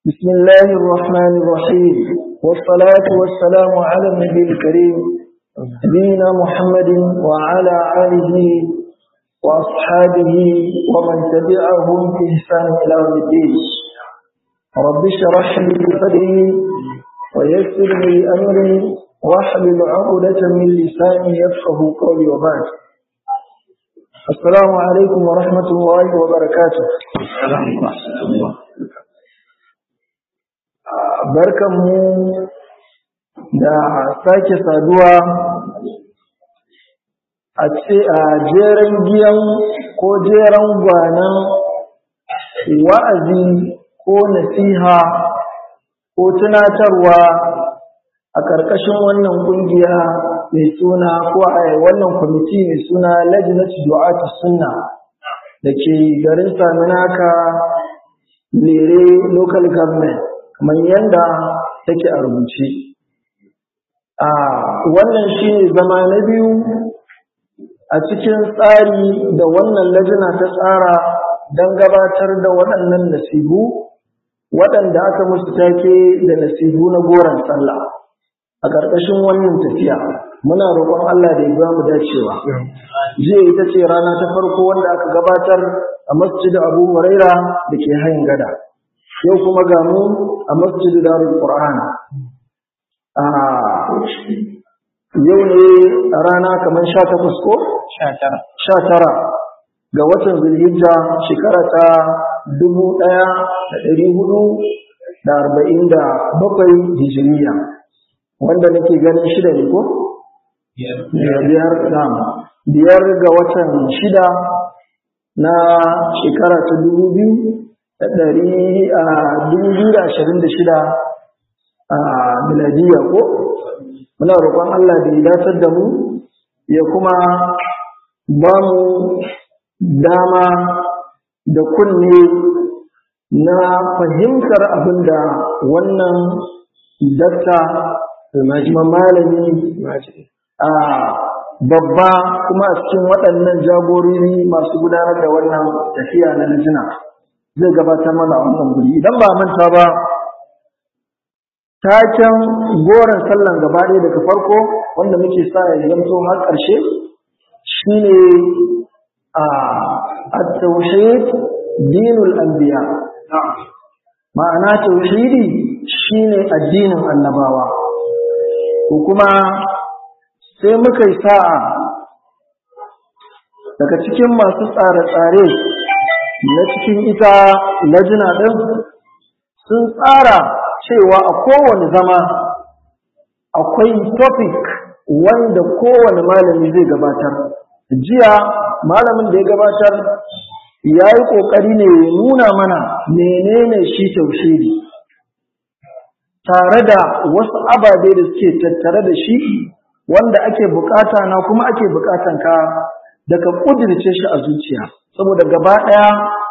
بسم الله الرحمن الرحيم والصلاة والسلام على النبي الكريم نبينا محمد وعلى آله وأصحابه ومن تبعهم في إحسان إلى يوم الدين رب اشرح لي صدري ويسر لي أمري واحلل عقدة من لساني يفقه قولي وبعد السلام عليكم ورحمة الله وبركاته barkanmu da sake saduwa a ce a jeren giyan ko jeren gwanan wa'azi ko nasiha ko tunatarwa a ƙarƙashin wannan ƙungiya mai suna ko a wannan kwamiti mai suna lajinatu du'atu sunna da ke garin saminaka lere local government kamar yadda take a rubuce a wannan shi ne zama na biyu a cikin tsari da wannan lajina ta tsara don gabatar da waɗannan nasibu waɗanda aka musu take da nasibu na goron sallah a ƙarƙashin wannan tafiya muna roƙon Allah da ya ba mu dacewa jiya ita ce rana ta farko wanda aka gabatar a masjid Abu Huraira da ke hayin gada yau kuma ga mu a masjid Darul Qur'an a yau ne a rana kamar 18 ko 19 ga watan Zulhijja shekara ta 1447 Hijriya wanda nake ganin shida ne ko biyar biyar ga watan shida na shekara ta dubu biyu da ɗari a dubu biyu da ashirin da shida a miladiya ko muna roƙon Allah da ya datar da mu ya kuma ba mu dama da kunne na fahimtar abin da wannan dakta kuma malami a babba kuma a cikin waɗannan jagorori masu gudanar da wannan tafiya na lijina zai gabatar mana a wannan guri idan ba manta ba taken goron sallan gaba ɗaya daga farko wanda muke sa ya zanto har ƙarshe shine a at-tauhid dinul anbiya ma'ana tauhidi shine addinin annabawa ko kuma sai muka yi sa'a daga cikin masu tsare-tsare na cikin ita lajina ɗin sun tsara cewa a kowane zama akwai topic wanda kowane malami zai gabatar jiya malamin da ya gabatar ya yi ƙoƙari ne ya nuna mana menene shi taushiri tare da wasu ababe da suke tattare da shi wanda ake bukata na kuma ake bukatan ka da ka kudirce shi a zuciya saboda gaba ɗaya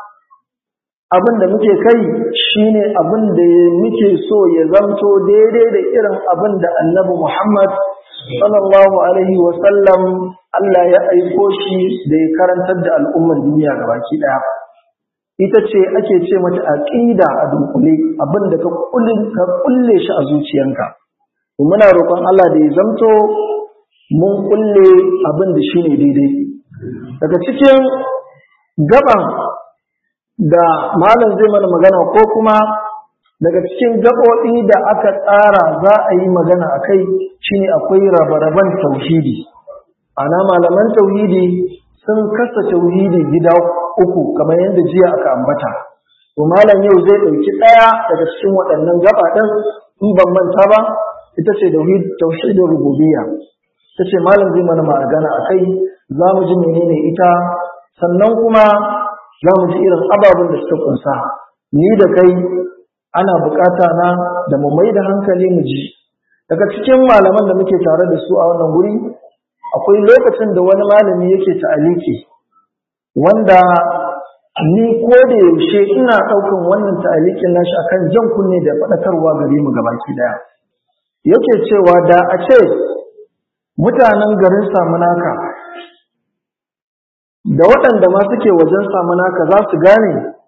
abin da muke kai shine abin da muke so ya zamto daidai da irin abin da annabi Muhammad sallallahu alaihi wa sallam Allah ya aiko shi da ya karantar da al'umman duniya gabaki ɗaya ita ce ake ce mata aqida a dunkule abin da ka kulle shi a zuciyanka muna roƙon Allah da ya zamto mun kulle abin da shine daidai daga cikin gaban da malam zai mana magana ko kuma daga cikin gaɓoɓi da aka tsara za a yi magana a kai shine akwai rabe-raben tauhidi ana malaman tauhidi sun kasa tauhidi gida uku kamar yadda jiya aka ambata to malam yau zai ɗauki ɗaya daga cikin waɗannan gaba ɗin in ban manta ba ita ce tauhidin rububiyya ta ce malam zai mana magana a kai za mu ji menene ita sannan kuma za mu ji irin ababen da suka kunsa ni da kai ana bukata na da mu mai da hankali mu ji daga cikin malaman da muke tare da su a wannan guri akwai lokacin da wani malami yake ta'aliki wanda ni ko da yaushe ina ɗaukan wannan ta'alikin nashi akan jan kunne da faɗakarwa gare mu gabaki daya yake cewa da a ce mutanen garin samunaka da waɗanda ma suke wajen samunaka za su gane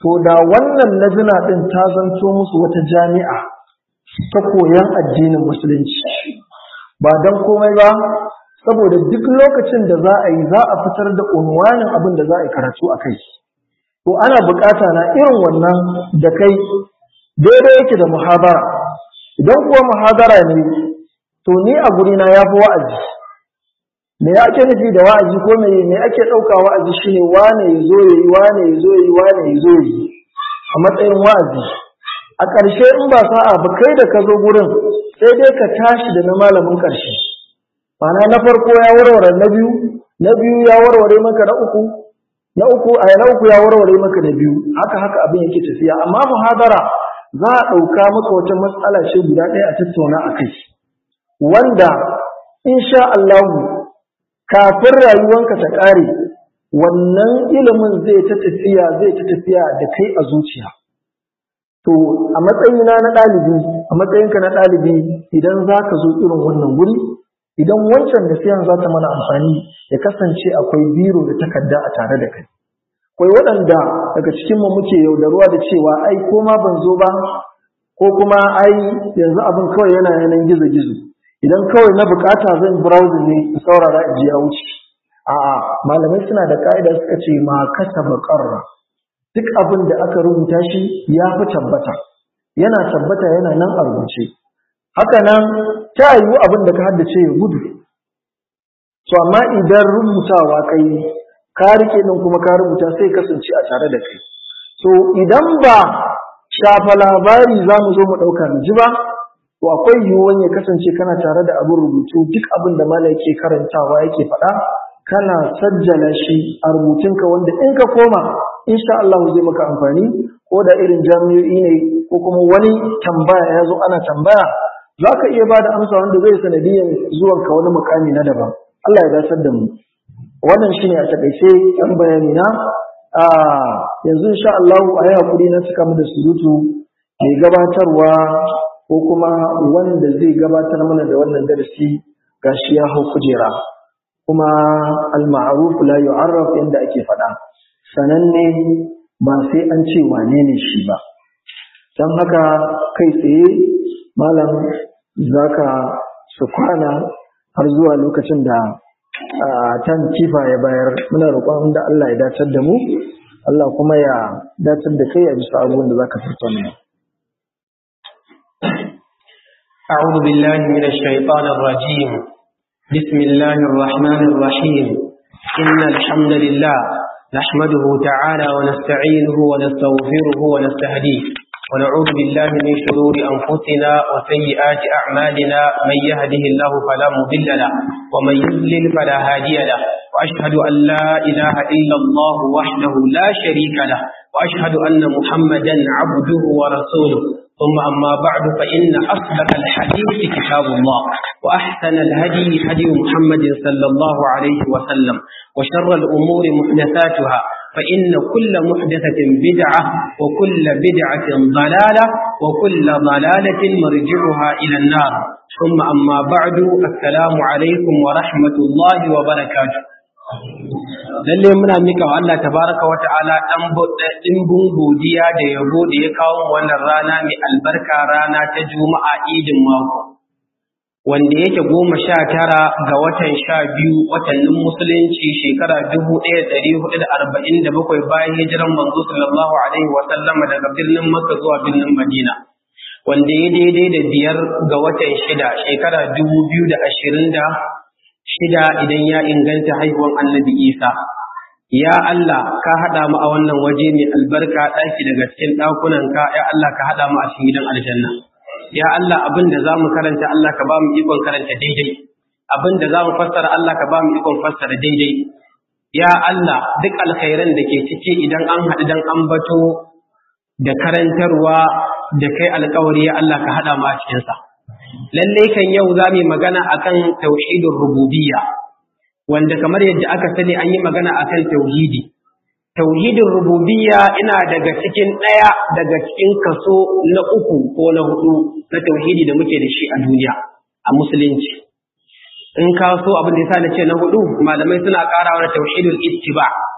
to da wannan lajina ɗin ta zanto musu wata jami'a ta koyon addinin musulunci ba don komai ba saboda duk lokacin da za a yi za a fitar da unwanin abin da za a yi karatu a kai to ana bukata na irin wannan da kai daidai yake da muhabara idan kuwa muhabara ne to ni a gurina ya fi wa'azi me ake nufi da wa'azi ko me me ake ɗauka wa'azi shine wane ya zo yayi wane ya zo yayi wane ya zo yayi a matsayin wa'azi a ƙarshe in ba sa'a ba kai da ka zo gurin sai dai ka tashi da na malamin ƙarshe Mana na farko ya warware na biyu na biyu ya warware maka na uku na uku a na uku ya warware maka na biyu haka haka abin yake tafiya amma muhadara za a ɗauka maka wata matsala ce guda ɗaya a tattauna a kai wanda insha Allah kafin rayuwanka ta ƙare wannan ilimin zai ta tafiya zai ta tafiya da kai a zuciya to a matsayina na ɗalibi a matsayinka na ɗalibi idan za ka zo irin wannan guri idan wancan nasihan za ta mana amfani ya kasance akwai biro da takarda a tare da kai akwai waɗanda daga cikinmu muke yaudaruwa da cewa ai ko ma ban zo ba ko kuma ai yanzu abin kawai yana yanan gizo-gizo idan kawai na bukata zan browse ne in saurara in ji ya wuce a'a malamai suna da ka'ida suka ce ma kasaba qarra duk abin da aka rubuta shi ya fi tabbata yana tabbata yana nan a rubuce haka nan ta yiwu abin da ka haddace ya gudu to amma idan rubutawa kai ka rike din kuma ka rubuta sai kasance a tare da kai to idan ba shafa labari za mu zo mu ɗauka mu ji ba to akwai yiwuwan ya kasance kana tare da abin rubutu duk abin da malam yake karantawa yake faɗa kana sajjala shi a rubutunka wanda in ka koma insha Allah zai maka amfani ko da irin jami'o'i ne ko kuma wani tambaya ya zo ana tambaya za ka iya ba da amsa wanda zai sanadiyan zuwanka wani mukami na daban Allah ya dasar da mu wannan shine a takaice ɗan bayani na a yanzu insha Allah a yi hakuri na cika mu da surutu mai gabatarwa ko kuma wanda zai gabatar mana da wannan darasi gashi ya hau kujera kuma al-ma'ruf la yu'arraf inda ake faɗa sananne ba sai an ce wane ne shi ba don haka kai tsaye malam zaka su kwana har zuwa lokacin da tan kifa ya bayar muna roƙon da Allah ya dacar da mu Allah kuma ya dacar da kai a bisa abubuwan da zaka tattauna أعوذ بالله من الشيطان الرجيم بسم الله الرحمن الرحيم إن الحمد لله نحمده تعالى ونستعينه ونستغفره ونستهديه ونعوذ بالله من شرور أنفسنا وسيئات أعمالنا من يهده الله فلا مضل له ومن يضلل فلا هادي له وأشهد أن لا إله إلا الله وحده لا شريك له وأشهد أن محمدا عبده ورسوله ثم أما بعد فإن أصدق الحديث كتاب الله وأحسن الهدي هدي محمد صلى الله عليه وسلم وشر الأمور محدثاتها فإن كل محدثة بدعة وكل بدعة ضلالة وكل ضلالة مرجعها إلى النار ثم أما بعد السلام عليكم ورحمة الله وبركاته lalle muna mika wa Allah tabaraka wa ta'ala dan dimbin godiya da yabo da ya kawo wannan rana mai albarka rana ta juma'a idin mako wanda yake goma sha tara ga watan sha biyu watannin musulunci shekara dubu ɗaya ɗari hudu da arba'in da bakwai bayan hijiran manzo sallallahu alaihi wa sallama daga birnin makka zuwa birnin madina wanda ya daidai da biyar ga watan shida shekara dubu biyu da ashirin da shida idan ya inganta haihuwan annabi isa ya Allah ka haɗa mu a wannan waje mai albarka ɗaki daga cikin ɗakunanka ya Allah ka haɗa mu a cikin gidan aljanna ya Allah abin da za mu karanta Allah ka ba mu ikon karanta daidai abin da za mu fassara Allah ka ba mu ikon fassara daidai ya Allah duk alkhairan da ke ciki idan an haɗu dan ambato da karantarwa da kai alkawari ya Allah ka haɗa mu a cikinsa lallai kan yau za mu yi magana akan tauhidin rububiyya wanda kamar yadda aka sani an yi magana akan tauhidi tauhidin rububiyya ina daga cikin ɗaya daga cikin kaso na uku ko na hudu na tauhidi da muke da shi a duniya a musulunci in ka so abin da yasa na ce na hudu malamai suna ƙarawa da tauhidul ittiba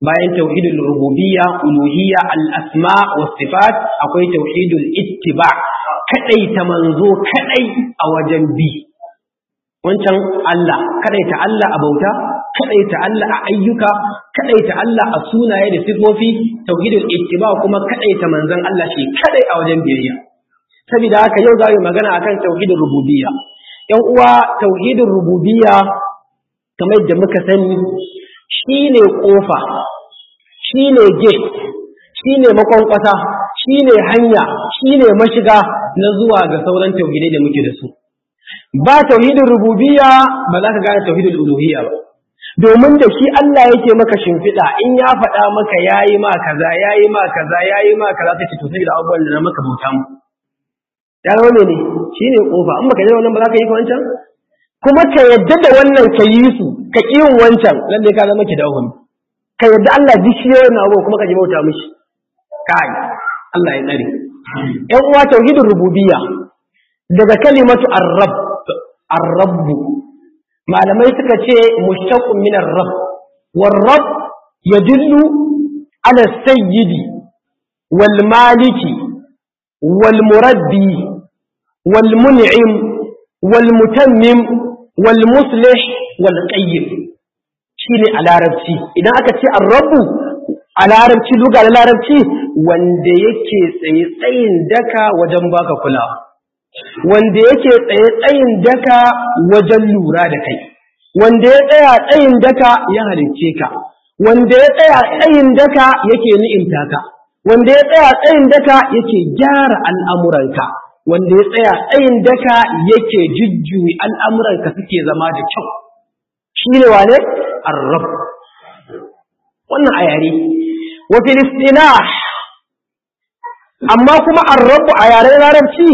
bayan tauhidul rububiyya uluhiyya al-asma was sifat akwai tauhidul ittiba kadai ta manzo kadai a wajen bi wancan Allah kadai ta Allah a bauta kadai ta Allah a ayyuka kadai ta Allah a sunaye da sifofi tauhidul ittiba kuma kadai ta manzon Allah shi kadai a wajen biyayya saboda haka yau za mu magana akan tauhidul rububiyya yan uwa tauhidul rububiyya kamar da muka sani shine kofa shine gate shine makwankwasa shine hanya shine mashiga na zuwa ga sauran tauhidai da muke da su ba tauhidin rububiyya ba za ka gane tauhidin uluhiyya ba domin da shi Allah yake maka shimfiɗa in ya faɗa maka yayi ma kaza yayi ma kaza yayi ma kaza sai to sai da abubuwan da na maka bauta mu ya zama mene shine kofa in baka yi wannan ba za ka yi ka wancan kuma ka yadda da wannan ka yi su ka ƙi yin wancan lalle ka zama ki dawon ka yadda Allah duk shi yawan abu kuma ka ji bauta mishi kai Allah ya tsare ƴan uwa tauhidin rububiyya daga kalimatu ar-rabb ar-rabb malamai suka ce mushtaqun min ar-rabb war-rabb yadullu ala sayyidi wal maliki wal murabbi wal mun'im wal mutammim wal muslih wal qayyim shine a larabci idan aka ce ar-rabb a larabci luga na larabci wanda yake tsaye tsayin daka wajen baka kulawa wanda yake tsaye tsayin daka wajen lura da kai wanda ya tsaya tsayin daka ya halicce ka wanda ya tsaya tsayin daka yake ni'imta ka wanda ya tsaya tsayin daka yake gyara al'amuranka wanda ya tsaya tsayin daka yake jujjuyi al'amuranka suke zama da kyau shi ne wane arrab wannan a yare wa filistina amma kuma arrabu a yaren larabci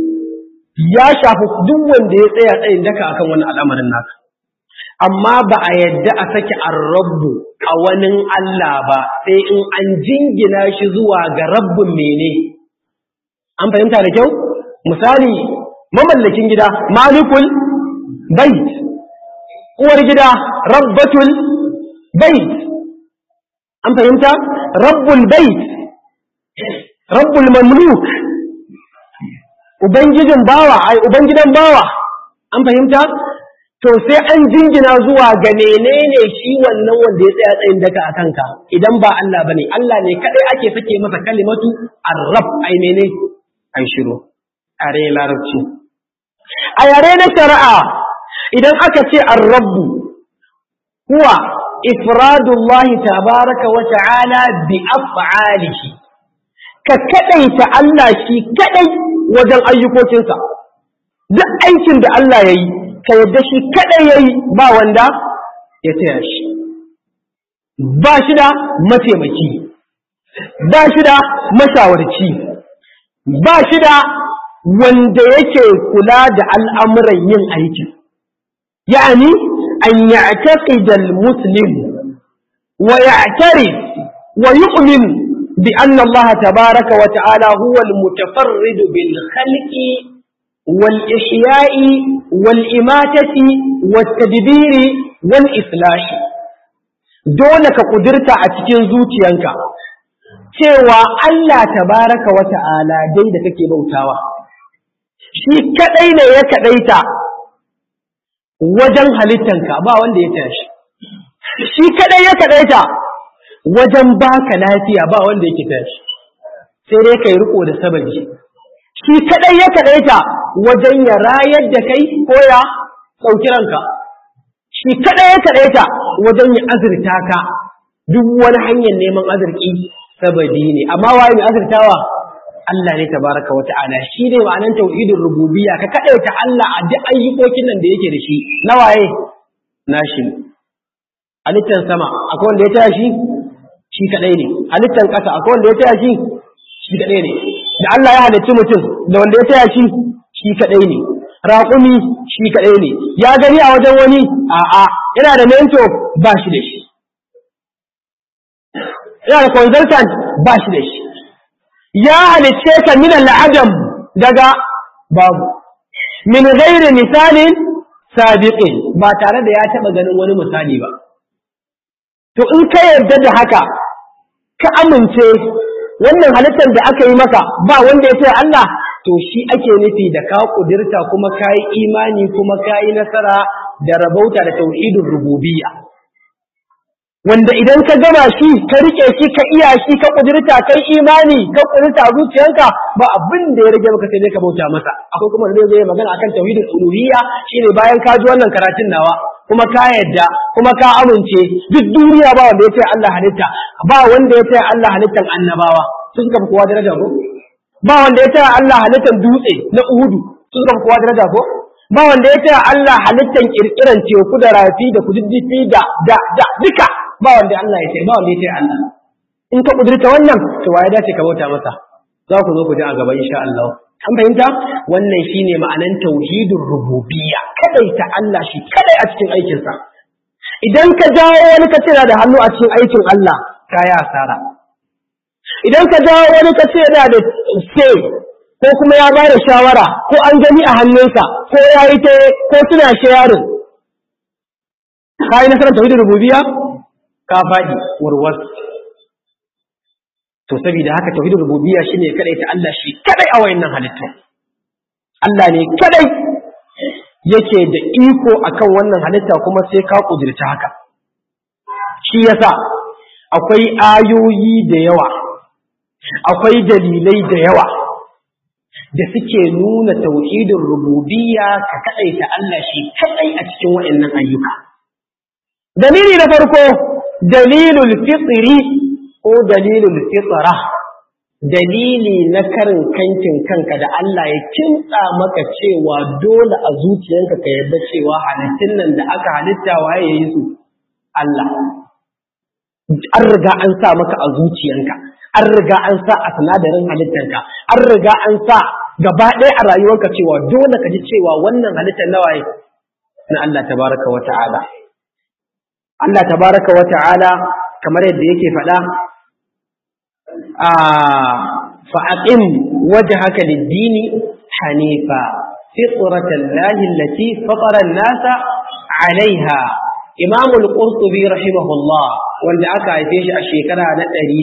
ya shafi duk wanda ya tsaya tsayin daka akan wani al'amarin naka amma ba a yadda a sake arrabu a wani Allah ba sai in an jingina shi zuwa ga rabbin mene an fahimta da kyau misali mamallakin gida malikul bait uwar gida rabbatul bait an fahimta rabbul bait rabbul mamluk ubangijin bawa ai ubangidan bawa an fahimta to sai an jingina zuwa ga menene shi wannan wanda ya tsaya tsayin daka a kanka idan ba Allah bane Allah ne kadai ake sake masa kalimatu arrab ai mene ai shiru are larabci a yare na shari'a idan aka ce arrabu huwa ifradullahi tabaraka wa ta'ala bi af'alihi ka kadaita Allah shi kadai wajen ayyukokinsa duk aikin da Allah yayi ka yadda shi kadai yayi ba wanda ya taya shi ba shi da mataimaki ba shi da mashawarci ba shi da wanda yake kula da al'amuran yin aiki يعني أن يعتقد المسلم ويعترف ويؤمن بأن الله تبارك وتعالى هو المتفرد بالخلق والإحياء والإماتة والتدبير والإصلاح دونك قدرت أتكين زوتيانك cewa Allah tabaraka wa ta'ala dai da kake bautawa shi kadai ne ya kadaita wajen halittanka ba wanda ya tashi shi kadai ya kadaita wajen baka lafiya ba wanda yake tashi sai dai kai riko da sababi shi kadai ya kadaita wajen ya rayar da kai ko ya sauki ranka shi kadai ya kadaita wajen ya azurta ka duk wani hanyar neman azurki sabadi ne amma waye mai azurtawa Allah ne tabaraka wa ta'ala shi ne ma'anar tauhidin rububiyya ka kadaita Allah a duk ayyukokin nan da yake da shi na waye nashi halittan sama akwai wanda ya taya shi shi kadai ne halittan ƙasa akwai wanda ya taya shi shi kadai ne da Allah ya halicci mutum da wanda ya taya shi shi kadai ne raƙumi shi kadai ne ya gani a wajen wani a'a yana da mento ba shi da shi yana da consultant ba shi da shi ya halicce ka min al'adam daga babu min ghairi misalin sabiqin ba tare da ya taba ganin wani misali ba to in ka yarda da haka ka amince wannan halittar da aka yi maka ba wanda ya ce Allah to shi ake nufi da ka kudirta kuma ka yi imani kuma ka yi nasara da rabauta da tauhidin rububiyya wanda idan ka gama shi ka rike shi ka iya shi ka kudirta kai imani ka kudirta zuciyanka ba abin da ya rage maka sai dai ka bauta masa akwai kuma da zai magana akan tauhidin uluhiyya shine bayan ka ji wannan karatun nawa kuma ka yadda kuma ka amince duk duniya ba wanda ya ce Allah halitta ba wanda ya ce Allah halittan annabawa sun suka fi kowa daraja ko ba wanda ya ce Allah halittan dutse na Uhudu sun suka fi kowa daraja ko ba wanda ya ce Allah halittan kirkiran teku da rafi da kududdufi da da da duka ba wanda Allah ya ce ba wanda ya ce Allah in ka kudurta wannan to waye dace ka bauta masa za ku zo ku ji a gaba insha Allah an fahimta wannan shine ma'anan tauhidin rububiyya kadaita Allah shi kadai a cikin aikinsa idan ka jawo wani ka ce da hannu a cikin aikin Allah ka yi asara idan ka jawo wani ka ce da ce ko kuma ya ba da shawara ko an gani a hannunsa ko ya yi ta ko suna sharing ka yi nasarar tauhidin rububiyya ka faɗi warwas to saboda haka tauhidin rububiyya shine kadai ta Allah shi kadai a wayannan halittu Allah ne kadai yake da iko akan wannan halitta kuma sai ka kudirta haka shi yasa akwai ayoyi da yawa akwai dalilai da yawa da suke nuna tauhidin rububiyya ka kadai ta Allah shi kadai a cikin wayannan ayyuka dalili na farko dalilul fitri ko dalilul fitra dalili na karin kankin kanka da Allah ya kintsa maka cewa dole a zuciyarka ka yarda cewa halittun nan da aka halitta waye yayi su Allah an riga an sa maka a zuciyanka an riga an sa a sinadarin halittarka an riga an sa gaba ɗaya a rayuwarka cewa dole ka ji cewa wannan halittar nawaye na Allah tabaraka wa ta'ala Allah tabaraka wa ta'ala kamar yadda yake faɗa a fa'aqim wajhaka lid-dini hanifa fitratan lahi allati fatara an-nasa 'alayha Imam al-Qurtubi rahimahullah wanda aka haife shi a shekara na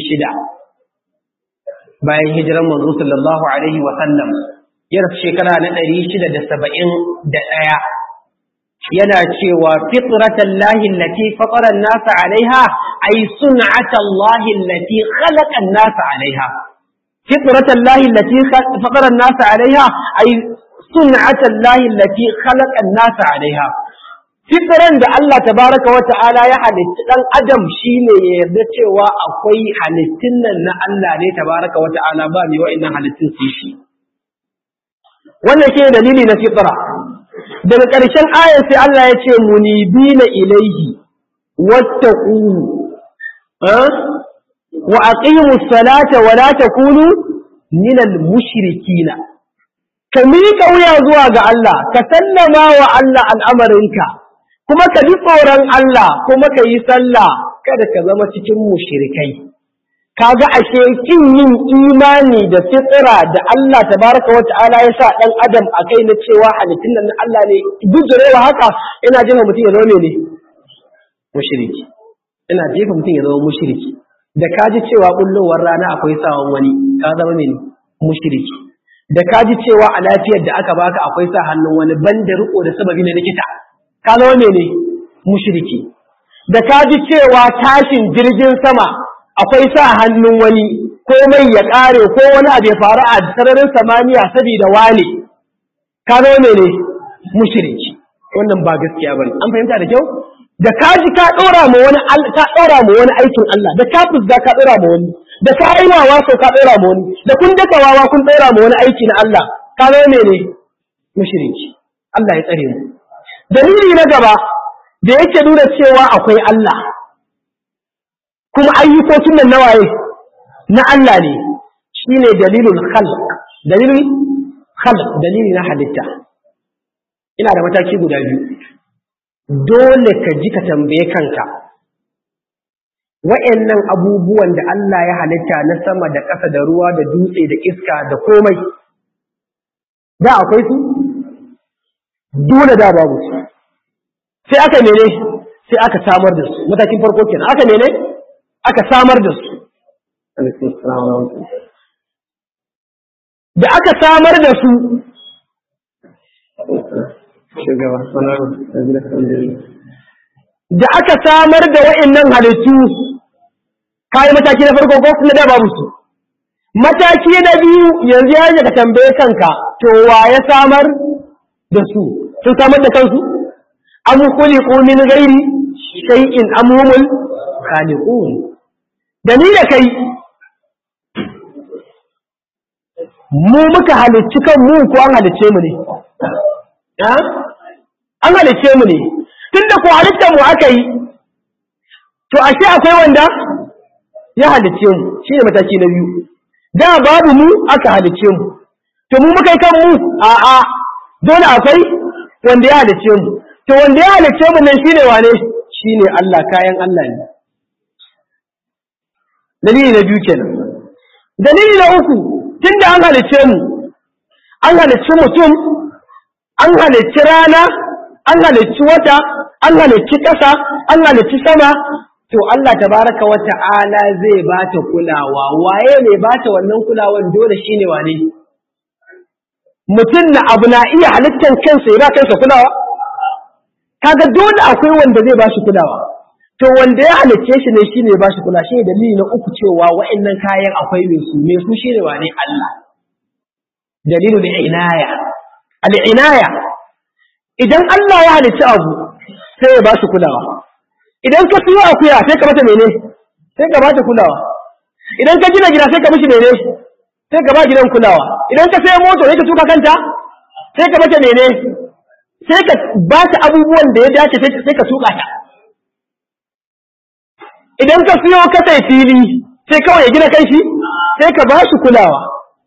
600 bayan hijiran manzo sallallahu alaihi wa sallam ya rasu shekara na 671 yana cewa fitratan lahi allati fatara an-nasa 'alayha ay sun'atan lahi allati khalaqa an-nasa 'alayha fitratan lahi allati fatara an-nasa 'alayha ay sun'atan lahi allati khalaqa an-nasa 'alayha fitran da Allah tabaraka wa ta'ala ya halitta dan adam shine ya yarda cewa akwai halittun nan na Allah ne tabaraka wa ta'ala ba mai wa'annan halittun su shi wannan ke dalili na fitra daga ƙarshen ayar sai Allah ya ce munibina ilaihi wattaquhu wa aqimus salata wa la takunu minal mushrikina ka miƙa wuya zuwa ga Allah ka sallama wa Allah al'amarinka kuma ka ji tsoron Allah kuma ka yi sallah kada ka zama cikin mushrikai kaga ashe kin yin imani da fitsira da Allah tabaraka wa ta'ala ya sa dan adam a kai na cewa halittun nan Allah ne gujurewa haka ina jefa mutum ya zama ne mushriki ina jefa mutum ya zama mushriki da ka ji cewa bullowar rana akwai sawan wani ka zama ne mushriki da ka ji cewa a lafiyar da aka baka akwai sa hannun wani banda riko da sababi na likita ka zama ne mushriki da ka ji cewa tashin jirgin sama akwai sa hannun wani ko mai ya ƙare ko wani abu ya faru a sararin samaniya saboda wane ka zo ne ne mushriki wannan ba gaskiya bane an fahimta da kyau da ka ji ka ɗora ma wani ka ɗora ma wani aikin Allah da ka fusga ka ɗora ma wani da ka yi wawa so ka ɗora ma wani da kun daka wawa kun ɗora ma wani aiki na Allah ka zo ne ne mushriki Allah ya tsare mu dalili na gaba da yake nuna cewa akwai Allah kuma ayyukokin nan na waye na Allah ne shine dalilul khalq dalilul khalq dalili na halitta ina da mataki guda biyu dole ka ji ka tambaye kanka wa'annan abubuwan da Allah ya halitta na sama da ƙasa da ruwa da dutse da iska da komai da akwai su dole da babu su sai aka mene sai aka samar da su matakin farko kenan aka ne aka samar da su da aka samar da su da aka samar da wa'annan halittu kayi mataki na farko ko na da babu su mataki na biyu yanzu ya ka tambaye kanka to wa ya samar da su sun samar da kansu am khuliqu min ghairi shay'in am humul khaliqun da ni da kai mu muka halicci kan mu ko an halicce mu ne an halicce mu ne tunda ko halittar mu aka yi to ashe akwai wanda ya halicce mu shine mataki na biyu da babu mu aka halicce mu to mu muka yi kan mu a'a dole akwai wanda ya halicce mu to wanda ya halicce mu nan shine wane shine Allah kayan Allah ne dalili na biyu kenan dalili na uku tunda an halicce mu an halicci mutum an halicci rana an halicci wata an halicci ƙasa an halicci sama to Allah tabaraka wa ta'ala zai ba ta kulawa waye ne ba ta wannan kulawan dole shine wane mutum na abu na iya halittar kansa ya ba kansa kulawa kaga dole akwai wanda zai ba shi kulawa to wanda ya halicce shi ne shine ba shi kula shine dalili na uku cewa wa'annan kayan akwai mai su me su shine wane Allah dalilu da inaya al-inaya idan Allah ya halicci abu sai ya ba shi kulawa idan ka siyo akuya sai ka mata mene sai ka bata kulawa idan ka gina gida sai ka mishi mene sai ka ba gidan kulawa idan ka sayo moto sai ka tuka kanta sai ka mata mene sai ka ba ta abubuwan da ya dace sai ka tuka ta idan ka siyo ka sai fili sai kawai ya gina kanshi sai ka ba shi kulawa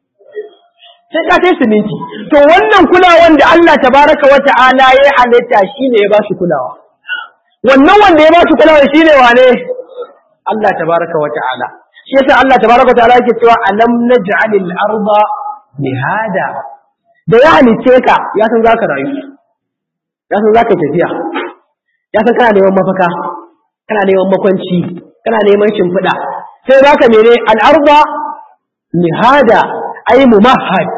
sai ka sai siminti to wannan kulawan da Allah tabaraka wa ta'ala ya halitta shine ya ba shi kulawa wannan wanda ya ba shi kulawa shine wane Allah tabaraka wa ta'ala shi yasa Allah tabaraka wa ta'ala yake cewa alam naj'alil arda mihada da ya halice ka ya san zaka rayu ya san zaka tafiya ya san kana neman mafaka kana neman makwanci kana neman shimfiɗa sai baka mene al-arda mihada ay mumahhad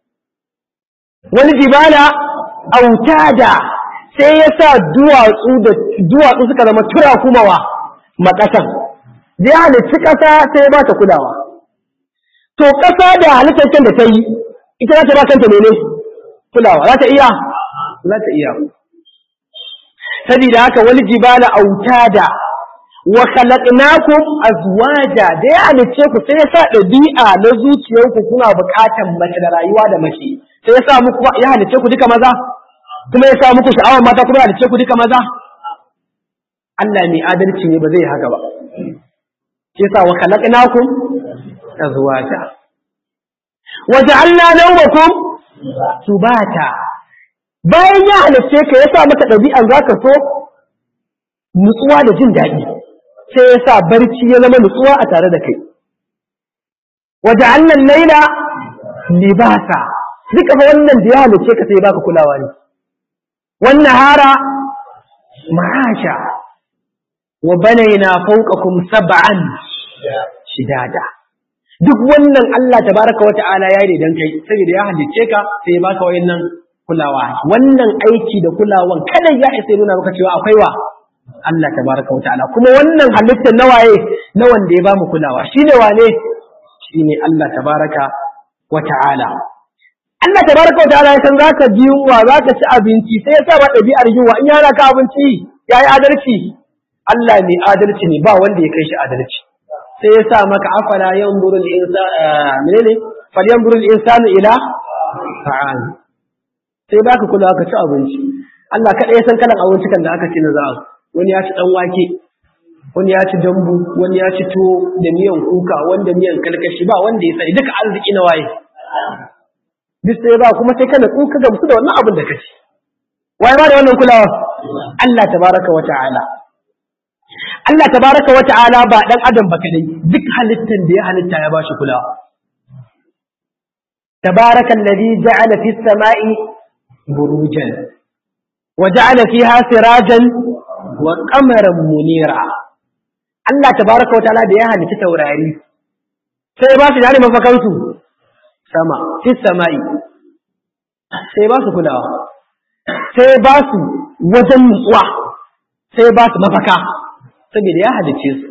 wani jibala autada sai ya sa duwatsu da duwatsu suka zama tura kumawa makasan da ya halitta ƙasa sai ya ba ta kulawa to ƙasa da halittar da ta yi ita za ta ba kanta mene kulawa za ta iya za ta iya saboda haka wani jibala autada wa khalaqnakum azwaja da ya halice ku sai ya sa ɗabi'a na zuciyarku kuna buƙatan mace da rayuwa da mace sai ya sa muku ya halice ku duka maza kuma ya sa muku sha'awar mata kuma ya halice ku duka maza Allah mai adalci ne ba zai haka ba shi yasa wa khalaqnakum azwaja wa ja'alna nawmakum subata bayan ya halice ka ya sa maka ɗabi'an zaka so nutsuwa da jin daɗi sai ya sa barci ya zama nutsuwa a tare da kai waje annan laila libasa duka fa wannan da ya halice ka sai baka kulawa ne wannan hara ma'asha wa banaina fawqakum sab'an shidada duk wannan Allah tabaraka wa ta'ala ya yi dan kai saboda ya halice ka sai ya baka wayannan kulawa wannan aiki da kulawan kada ya isa nuna maka cewa akwai wa Allah tabaraka wa ta'ala kuma wannan halittar na waye na wanda ya bamu kulawa shine wane shine Allah tabaraka wa ta'ala Allah tabaraka wa ta'ala ya san zaka ji yunwa zaka ci abinci sai ya sa ba ɗabi'ar yunwa in yana ka abinci yayi adalci Allah ne adalci ne ba wanda ya kai shi adalci sai ya sa maka afala yanzuru al-insanu menene falyanzuru al-insanu ila ta'am sai baka kula ka ci abinci Allah kada ya san kalan abinci kan da aka ci na za'a wani ya ci ɗan wake wani ya ci dambu wani ya ci tuwo da miyan kuka wanda miyan kalkashi ba wanda ya sani duka arziki na waye duk sai ba kuma sai kana tsuka gamsu da wannan abin da ka ci waye ba da wannan kulawa Allah tabaraka wa ta'ala Allah tabaraka wa ta'ala ba dan adam ba kadai duk halittan da ya halitta ya bashi kulawa tabaraka alladhi ja'ala fis sama'i burujan wa ja'ala fiha sirajan wa qamaran munira Allah tabaraka wa ta'ala da ya halitta taurari sai ba su dare mafakansu sama fi sama'i sai ba su kulawa sai ba su wajen nutsuwa sai ba su mafaka saboda ya halice su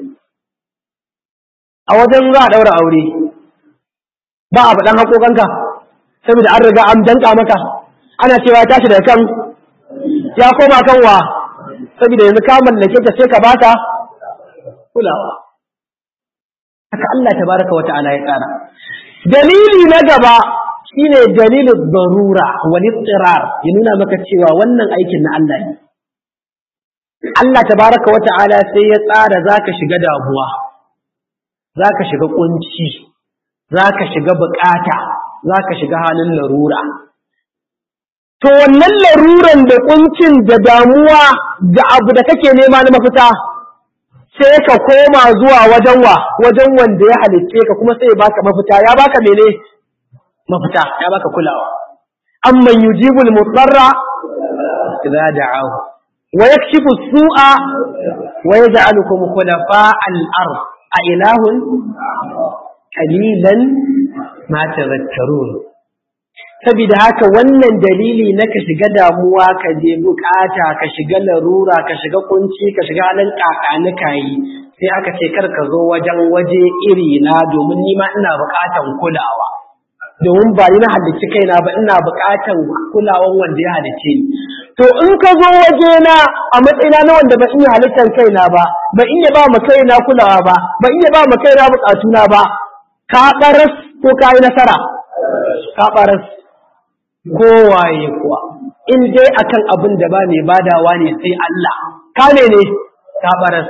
a wajen za a daura aure ba a faɗan haƙoƙanka saboda an riga an danka maka ana cewa ya tashi daga kan ya koma kan wa saboda yanzu ka mallake ta sai ka bata kulawa haka Allah tabaraka wa ta'ala ya tsara dalili na gaba shine dalilin darura wal ittirar ya nuna maka cewa wannan aikin na Allah ne Allah tabaraka wa ta'ala sai ya tsara zaka shiga damuwa zaka shiga kunci zaka shiga bukata zaka shiga halin larura to wannan laruran da kuncin da damuwa da abu da kake nema na mafita sai ka koma zuwa wajen wa wajen wanda ya halicce ka kuma sai ya baka mafita ya baka mene mafita ya baka kulawa amman yujibul mutarra idza da'ahu wa yakshifu su'a wa yaj'alukum khulafa al-ard a ilahun qalilan ma tadhakkarun saboda haka wannan dalili na ka shiga damuwa ka je bukata ka shiga larura ka shiga kunci ka shiga halin kakani kayi sai aka ce kar ka zo wajen waje iri na domin ni ma ina bukatan kulawa domin ba ni na halicci kaina ba ina bukatan kulawan wanda ya halicce ni to in ka zo waje na a matsayina na wanda ba iya halittar kaina ba ba iya ba ma kaina kulawa ba ba iya ba ma kaina bukatuna ba ka baras ko ka yi nasara ka baras kowaye kuwa in dai akan abin da ba mai badawa ne sai Allah ka ne ne ka baras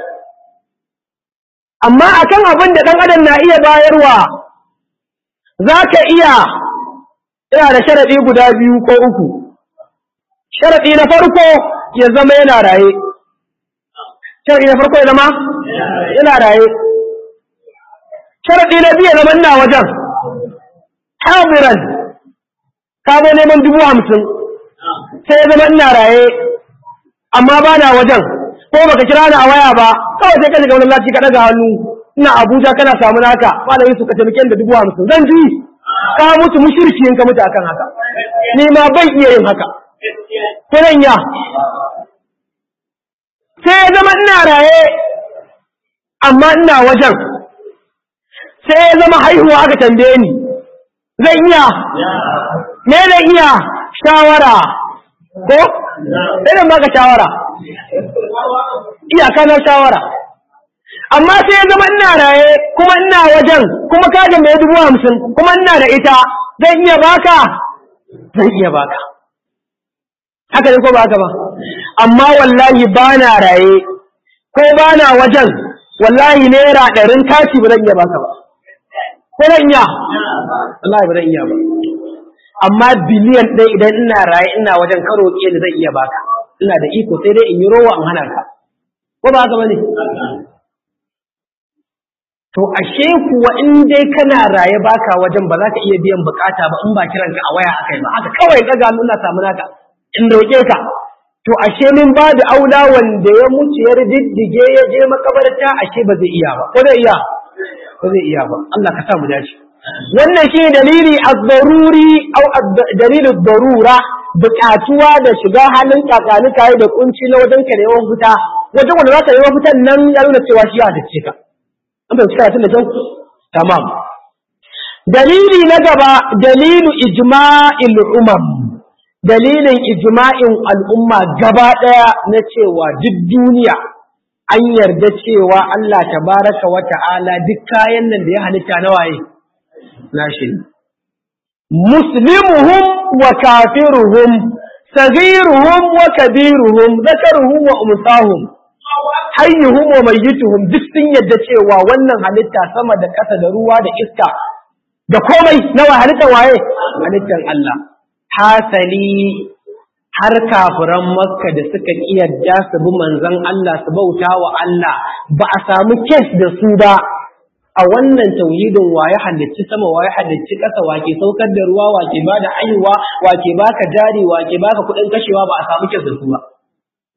amma akan abin da dan adam na iya bayarwa zaka iya ina da sharadi guda biyu ko uku sharadi na farko ya zama yana raye sharadi na farko ya zama yana raye sharadi na biyu ya zama ina wajen hadiran ka zo neman dubu hamsin sai ya zama ina raye amma ba na wajen ko baka kira ni a waya ba kawai sai ka shiga wani lati ka daga hannu ina Abuja kana samu naka malami su ka taimake da dubu hamsin zan ji ka mutu mushriki in ka mutu akan haka ni ma ban iya yin haka ko nan ya sai ya zama ina raye amma ina wajen sai ya zama haihuwa aka tambaye ni zan iya me zan iya shawara ko sai baka shawara iyaka na shawara amma sai ya zama ina raye kuma ina wajen kuma ka mai dubu hamsin kuma ina da ita zan iya baka zan iya baka haka ne ko ba haka ba amma wallahi ba na raye ko ba na wajen wallahi naira ɗarin kaci ba zan iya baka ba ko zan iya wallahi ba zan iya ba amma biliyan ɗaya idan ina raye ina wajen karo ke ni zan iya baka ina da iko sai dai in yi rowa in hana ka ko ba haka bane to ashe kuwa in dai kana raye baka wajen ba za ka iya biyan bukata ba in ba kiran ka a waya akai ba haka kawai daga nuna samu naka in roƙe ka to ashe min ba da aula wanda ya mutu ya diddige ya je makabarta ashe ba zai iya ba ko zai iya ba zai iya ba Allah ka sa mu dace wannan shi dalili az-daruri au dalilu darura buƙatuwa da shiga halin kakani kai da kunci na wajen ka neman fita wajen wanda za ka neman fitan nan ya nuna cewa shi ya dace ka an bai cika tun da kyau tamam dalili na gaba dalilu ijma'il umam dalilin ijma'in al'umma gaba daya na cewa duk duniya an yarda cewa Allah tabaraka wa ta'ala duk kayan nan da ya halitta na waye nashi muslimuhum wa kafiruhum saghiruhum wa kabiruhum zakaruhum wa umsahum hayyuhum wa mayyituhum duk sun yadda cewa wannan halitta sama da ƙasa da ruwa da iska da komai nawa halittar waye halittar Allah hasali har kafiran makka da suka kiyarda su bi manzon Allah su bauta wa Allah ba a samu kes da su ba a wannan tauhidin waye halicci sama waye halicci ƙasa wake saukar da ruwa wake ba da aiwa wake baka jari wake baka kuɗin kashewa ba a samu kes da su ba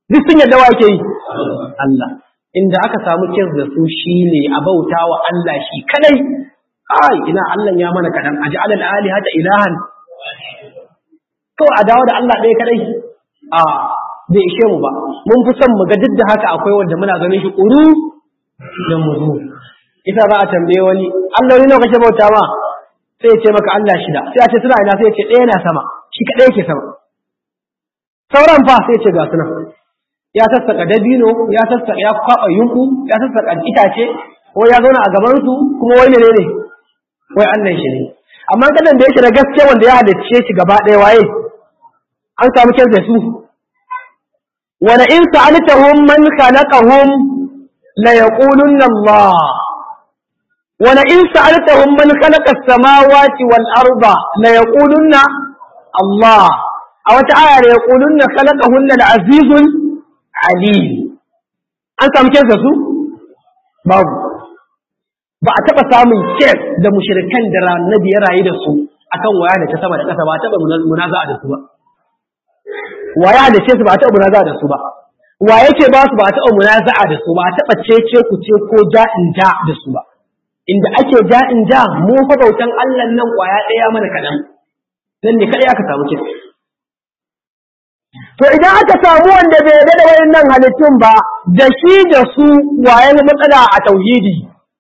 duk sun yadda wa yake yi Allah inda aka samu kes da su shine a bauta wa Allah shi kadai ai ina Allah ya mana kadan aj'al al-alihata ilahan to a dawo da Allah ɗaya kadai a bai ishe mu ba mun fi son mu ga duk da haka akwai wanda muna ganin shi ƙuru da muzu ita za a tambaye wani Allah ne nawa kake bauta ma sai ya ce maka Allah shida sai a ce suna ina sai ya ce ɗaya na sama shi kaɗai yake sama sauran fa sai ya ce ga suna ya sassaka dabino ya sassaka ya kwaɓa yunku ya sassaka itace ko ya zauna a gaban su kuma wai ne ne wai Allah shi ne amma kadan da yake da gaske wanda ya halicce shi gaba ɗaya waye an samu kyan da su wala in sa'altahum man khalaqahum la yaqulunna Allah wala in sa'altahum man khalaqa as-samawati wal arda la yaqulunna Allah a wata aya la yaqulunna khalaqahunna al-azizul alim an samu kyan da su babu ba a taɓa samun kes da mushrikan da annabi ya rayu da su akan waya da ta sama da ƙasa ba a taɓa munaza'a da su ba waya da ce su ba a taɓa munaza'a da su ba wa yake ba su ba a taɓa munaza'a da su ba a taɓa cece ku ce ko ja in ja da su ba inda ake ja in ja mu fa bautan Allah nan kwaya ɗaya mana kaɗan nan ne kaɗai aka samu kes to idan aka samu wanda bai yarda da wayannan halittun ba da shi da su waye matsala a tauhidi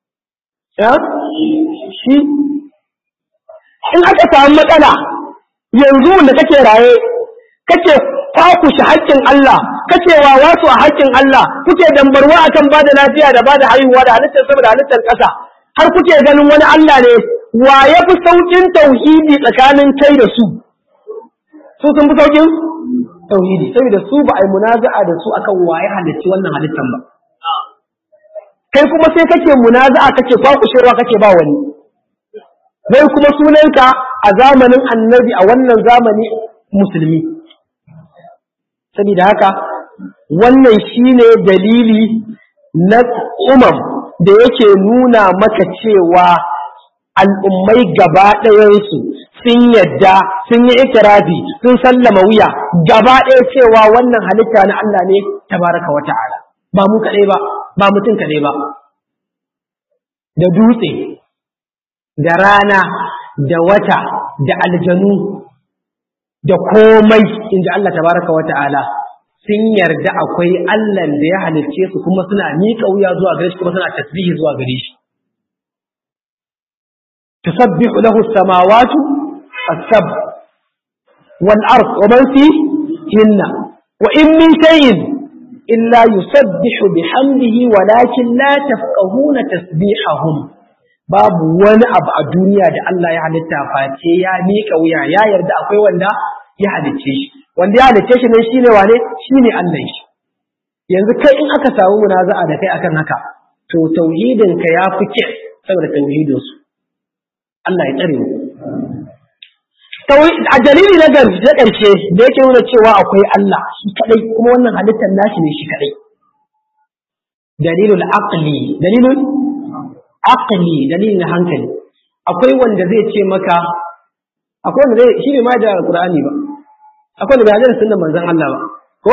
shi in aka samu matsala yanzu da kake raye kake kwakushe haƙƙin Allah kake wawa su a haƙƙin Allah kuke dambarwa akan ba da lafiya da ba da haihuwa da halittar sama da halittar ƙasa har kuke ganin wani Allah ne wa ya fi sauƙin tauhidi tsakanin kai da su su sun fi sauƙin tauhidi saboda su ba a yi munaza'a da su akan waye halicci wannan halittar ba kai kuma sai kake munaza'a kake kwakushewa kake ba wani zai kuma sunanka a zamanin annabi a wannan zamani musulmi saboda haka wannan shine dalili na umam da yake nuna maka cewa al'ummai gaba ɗayansu sun yadda sun yi ikirafi sun sallama wuya gaba ɗaya cewa wannan halitta na Allah ne tabaraka wa ta'ala ba mu kaɗai ba ba mutum kaɗai ba da dutse da rana da wata da aljanu da komai in ji Allah tabaraka wa ta'ala sun yarda akwai Allah da ya halicce su kuma suna miƙa wuya zuwa gare shi kuma suna tasbihi zuwa gare shi tusabbihu lahu as-samawati as-sab wal ard wa man fihinna wa in min shay'in illa yusabbihu bihamdihi walakin la tafqahuna tasbihahum babu wani abu a duniya da Allah ya halitta face ya miƙa wuya ya yarda akwai wanda ya halicce shi wanda ya halicce shi ne shine wane shine Allah shi yanzu kai in aka samu munaza'a da kai akan haka to tauhidin ka ya fi kyau saboda tauhidin su Allah ya tsare mu a dalili na ƙarshe da yake nuna cewa akwai Allah shi kadai kuma wannan halittar nashi ne shi kadai dalilul aqli dalilul aqli dalilin hankali akwai wanda zai ce maka akwai wanda zai shi ne ma da Qur'ani ba akwai wanda bai da sunnan manzon Allah ba ko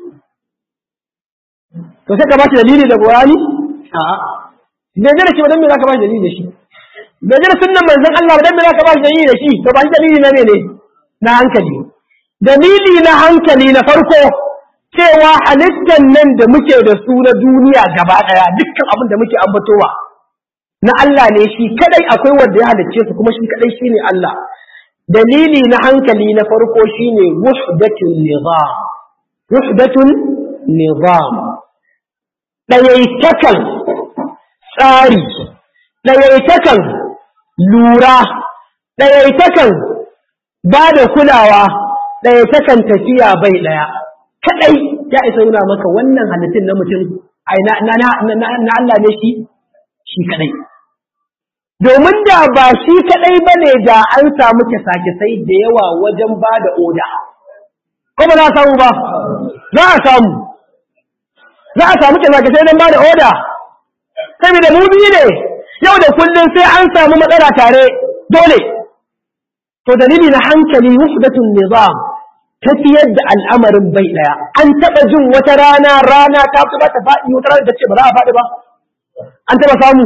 to sai ka ba shi dalili da Qur'ani a'a bai da shi ba dan me zaka ba shi dalili da shi bai da sunnan manzon Allah ba dan me zaka ba shi dalili da shi to ba shi dalili na mene na hankali dalili na hankali na farko cewa halittar nan da muke da su na duniya gaba daya dukkan abin da muke ambatowa na Allah ne shi kadai akwai wanda ya halicce su kuma shi kadai shine Allah dalili na hankali na farko shine wahdatul nizam wahdatul nizam dayaitakan tsari dayaitakan lura dayaitakan ba da kulawa dayaitakan tafiya bai daya kadai ya isa nuna maka wannan halittun na mutum ai na na Allah ne shi shi kadai domin da ba shi kadai ba ne da an samu kyasa-kyasai da yawa wajen ba da oda. Ko ba za a samu ba? Za a samu. Za a samu kyasa-kyasai don ba da oda. Saboda mu biyu ne, yau da kullum sai an samu matsala tare dole. To dalili na hankali wufdatun nizam tafiyar da al'amarin bai ɗaya an taɓa jin wata rana rana ta fi ta faɗi wata rana ta ce ba za a faɗi ba an taɓa samu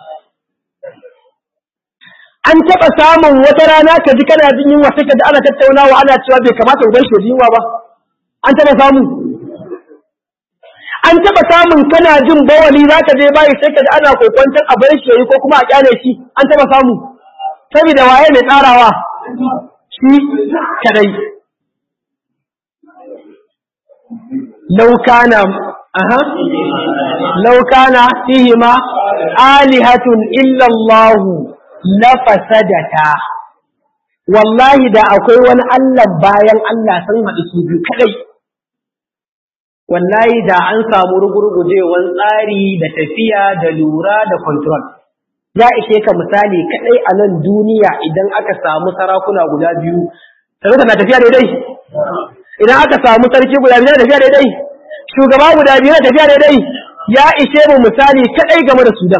an taɓa samun wata rana ka ji kana jin yunwa sai ka ji ana tattaunawa ana cewa bai kamata uban shi ji yunwa ba an taɓa samu an taɓa samun kana jin bawali za ka je bayi sai ka ji ana kokwantar a bar shi ko kuma a kyale shi an taɓa samu saboda waye mai tsarawa shi kadai لو كان أها لو كان فيهما آلهة إلا الله لفسدتا والله da akwai wani Allah bayan Allah sun haɗu su biyu kadai wallahi da an samu rugurgujewan tsari da tafiya da lura da control ya ishe ka misali kadai a nan duniya idan aka samu sarakuna guda biyu sarauta na tafiya daidai idan aka samu sarki guda biyu na tafiya daidai shugaba guda biyu na tafiya daidai ya ishe mu misali kadai game da Sudan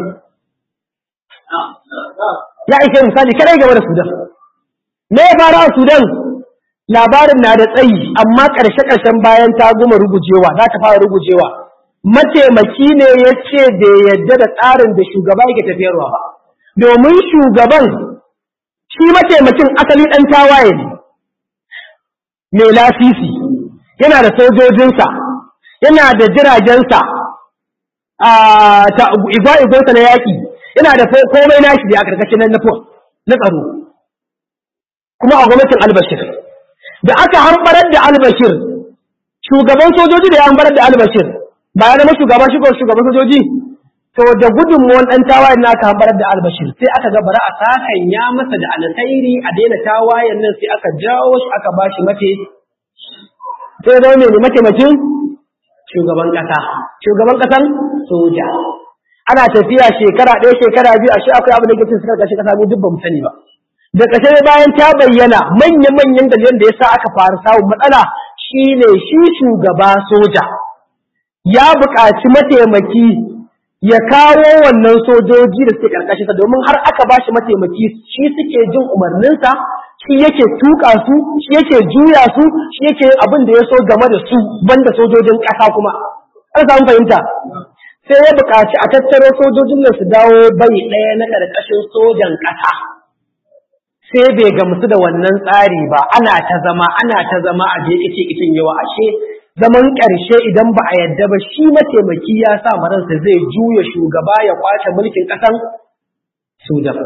ya ishe mu misali kadai game da Sudan me ya fara a Sudan labarin na da tsayi amma ƙarshe ƙarshen bayan ta goma rugujewa za ta fara rugujewa mataimaki ne ya ce da yadda da tsarin da shugaba yake tafiyarwa ba domin shugaban shi mataimakin asali ɗan tawaye ne mai lasisi yana da sojojinsa yana da jiragensa a ta igwa-igwarsa na yaƙi yana da komai nashi da a karkashin na na tsaro kuma a gwamnatin albashir da aka harbarar da albashir shugaban sojoji da ya harbarar da albashir ba ya zama shugaba shugaban sojoji to da gudunmuwan ɗan tawayen na aka hambarar da albashir sai aka ga bara a sakan ya masa da alkhairi a daina tawayen nan sai aka jawo shi aka ba shi mace sai zama mai mataimakin shugaban ƙasa shugaban ƙasan soja ana tafiya shekara ɗaya shekara biyu a shi akwai abin da ke cin suka kashe ƙasa mu duk ba mu sani ba da ƙashe bayan ta bayyana manya-manyan dalilan da ya sa aka fara samun matsala shine shi shugaba soja ya buƙaci mataimaki ya kawo wannan sojoji da suke karkashinsa domin har aka ba shi mataimaki shi suke jin umarninsa shi yake tuka su shi yake juya su shi yake abin da ya so game da su banda sojojin ƙasa kuma an samu fahimta sai ya buƙaci a tattaro sojojin nan su dawo bai ɗaya na ƙarƙashin sojan ƙasa sai bai gamsu da wannan tsari ba ana ta zama ana ta zama a je kice kicin yawa ashe zaman ƙarshe idan ba a yadda ba shi mataimaki ya sa maransa zai juya shugaba ya kwace mulkin ƙasan Sudan.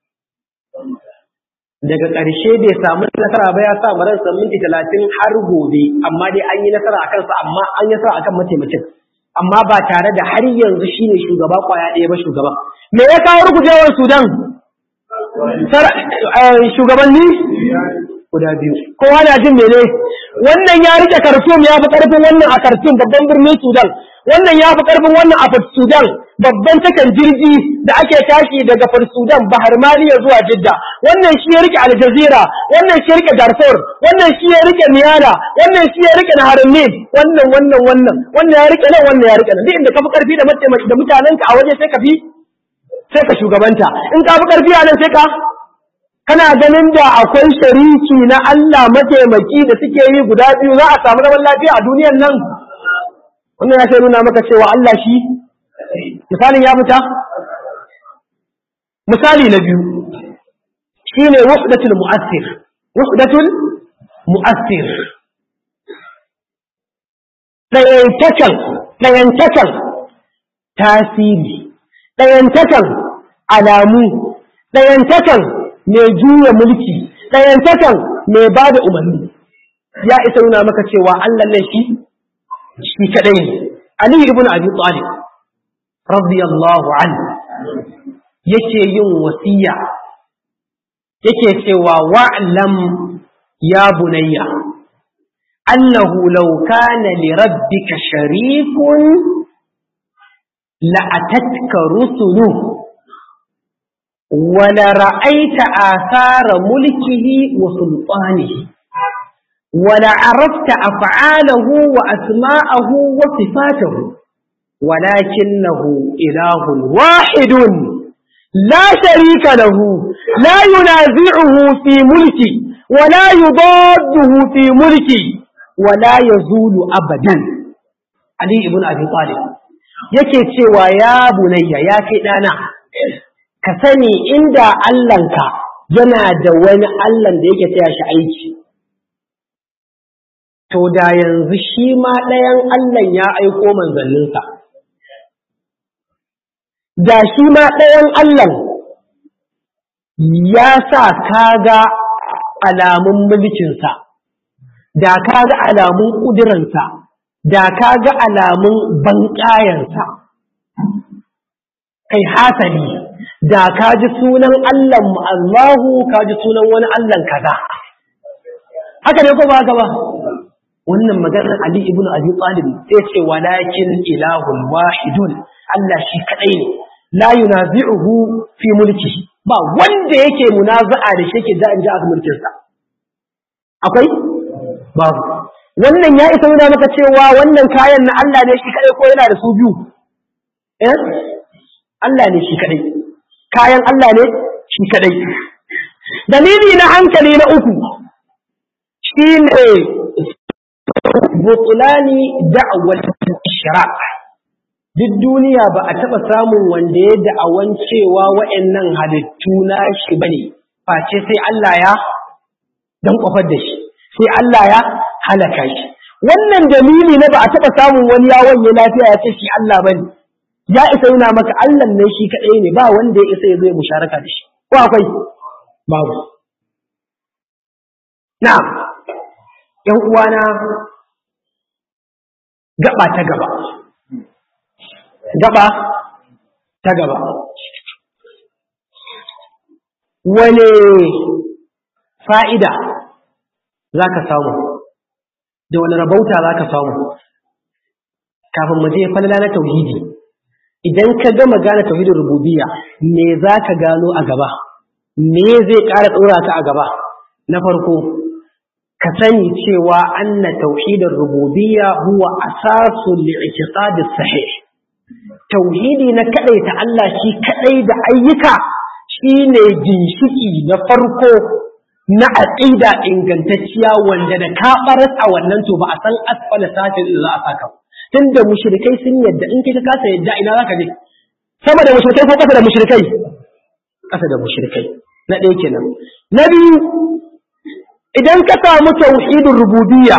Daga ƙarshe bai samu nasara ba ya sa maransa minti talatin har gobe, amma dai an yi nasara a kansa amma an yi nasara akan mataimakin. Amma ba tare da har yanzu shi ne shugaba kwaya ɗaya ba shugaba. Me ya kawo rugujewar Sudan? Shugabanni? Guda biyu. Kowa na jin mene? wannan ya rike Khartoum ya fi karfin wannan a Khartoum babban birnin Sudan wannan ya fi karfin wannan a Port Sudan babban takan jirgi da ake tashi daga Port Sudan Bahar Maliya zuwa Jidda wannan shi ya rike Al Jazeera wannan shi ya rike Darfur wannan shi ya rike Niyala wannan shi ya rike Nahar Nil wannan wannan wannan wannan ya rike nan wannan ya rike nan duk inda ka fi karfi da da mutanenka a waje sai ka fi sai ka shugabanta in ka fi karfi a nan sai ka kana ganin da akwai shariki na Allah mataimaki da suke yi guda biyu za a samu zaman lafiya a duniyan nan wannan ya sai nuna maka cewa Allah shi misalin ya fita misali na biyu shine wahdatul mu'assir wahdatul mu'assir ɗayantakan ɗayantakan tasiri ɗayantakan alamu ɗayantakan mai juya mulki ɗayantakan mai ba da umarni ya isa nuna maka cewa Allah nan shi shi kaɗai ne Ali ibn Abi Talib radiyallahu anhu yake yin wasiya yake cewa wa'lam ya bunayya annahu law kana li rabbika sharikun la atatka rusuluhu ولرأيت آثار ملكه وسلطانه ولعرفت أفعاله وأسماءه وصفاته ولكنه إله واحد لا شريك له لا ينازعه في ملكه ولا يضاده في ملكي ولا يزول أبدا علي ابن أبي طالب yake cewa ya bunayya ya kai ɗana ka sani inda Allahnka yana da wani Allahn da yake taya shi aiki to da yanzu shi ma ɗayan Allah ya aiko manzanninsa da shi ma ɗayan Allah ya sa kaga alamun mulkinsa, da ka ga alamun ƙuduransa, da ka ga alamun banƙayansa, kai hasali, da ka ji sunan Allahn Allahu ka ji sunan wani Allahn kaza. Haka ne ko ba haka ba? Wannan maganar Ali ibn Abi Talib sai ce walakin ilahun wahidun Allah shi kaɗai ne, la yunazi'uhu fi mulki. ba wanda yake munaza'a da shi yake da in ji aka mulkinsa akwai babu wannan ya isa nuna maka cewa wannan kayan na Allah ne shi kadai ko yana da su biyu eh Allah ne shi kadai kayan Allah ne shi kadai dalili na hankali na uku shine butulani da'wal ishraq duk duniya ba a taɓa samun wanda ya da'awan cewa wa'annan halittu na shi bane face sai Allah ya dan kofar da shi sai Allah ya halaka shi wannan dalili na ba a taɓa samun wani ya wanye lafiya ya ce shi Allah bane ya isa yana maka Allah ne shi kaɗai ne ba wanda ya isa ya zo ya musharaka da shi ko akwai babu na'am yan uwana gaba ta gaba gaba ta gaba wane fa'ida za ka samu da wani rabauta za ka samu kafin mu je falala na tauhidi idan ka gama gane tauhidin rububiyya me za ka gano a gaba me zai ƙara tsora ka a gaba na farko ka sani cewa anna tauhidin rububiyya huwa asasul li'tiqadi sahih tauhidi na kadaita Allah shi kadai da ayyuka shine ginshiki na farko na aqida ingantacciya wanda da ka baras a wannan to ba a san asfala safin da za a saka tunda mushrikai sun yadda in kai ka kasa yadda ina zaka je sama da mushrikai ko kasa da mushrikai kasa da mushrikai na ɗaya kenan na biyu idan ka samu tauhidin rububiyya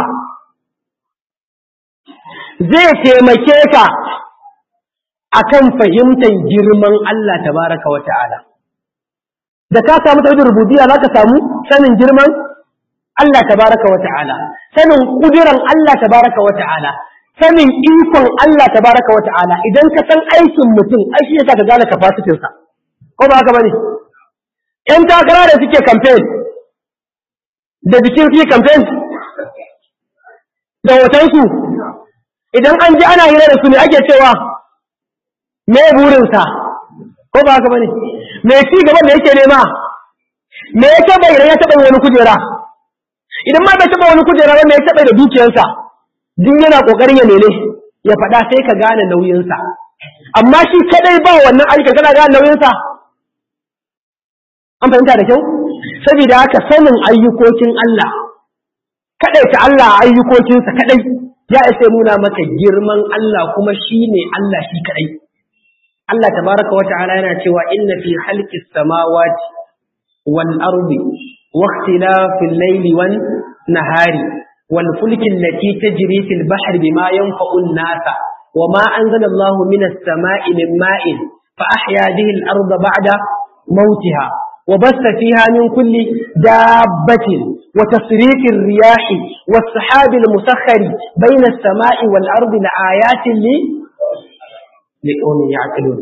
zai taimake ka akan fahimtar girman Allah tabaraka wa ta'ala da ka samu tauhidin rububiyya zaka samu sanin girman Allah tabaraka wa ta'ala sanin kudiran Allah tabaraka wa ta'ala sanin ikon Allah tabaraka wa ta'ala idan ka san aikin mutum ai shi yasa ka gane capacity sa ko ba haka bane ƴan takara da suke campaign da bikin fi campaign da hotonsu idan an ji ana hira da su ne ake cewa me burinsa ko ba haka bane me ci gaban da yake nema me ya taɓa idan ya taɓa wani kujera idan ma bai taɓa wani kujera ba me ya taɓa da dukiyarsa duk yana ƙoƙarin ya mene ya faɗa sai ka gane nauyinsa amma shi kadai ba wannan ayyukan kana gane nauyinsa an fahimta da kyau saboda haka sanin ayyukokin Allah kadai ta Allah ayyukokinsa kadai ya isa nuna maka girman Allah kuma shine Allah shi kadai Allah tabaraka wa ta'ala yana cewa inna fi khalqis samawati wal ardi wa ikhtilafil layli wan nahari wal fulki allati tajri fil bahri bima yanfa'u an-nasa wama anzala Allahu minas sama'i min ma'in fa ahya bihi al-arda ba'da mautiha وبث فيها من كل دابة وتصريف الرياح والسحاب المسخر بين السماء والأرض لآيات لي لقوم يعقلون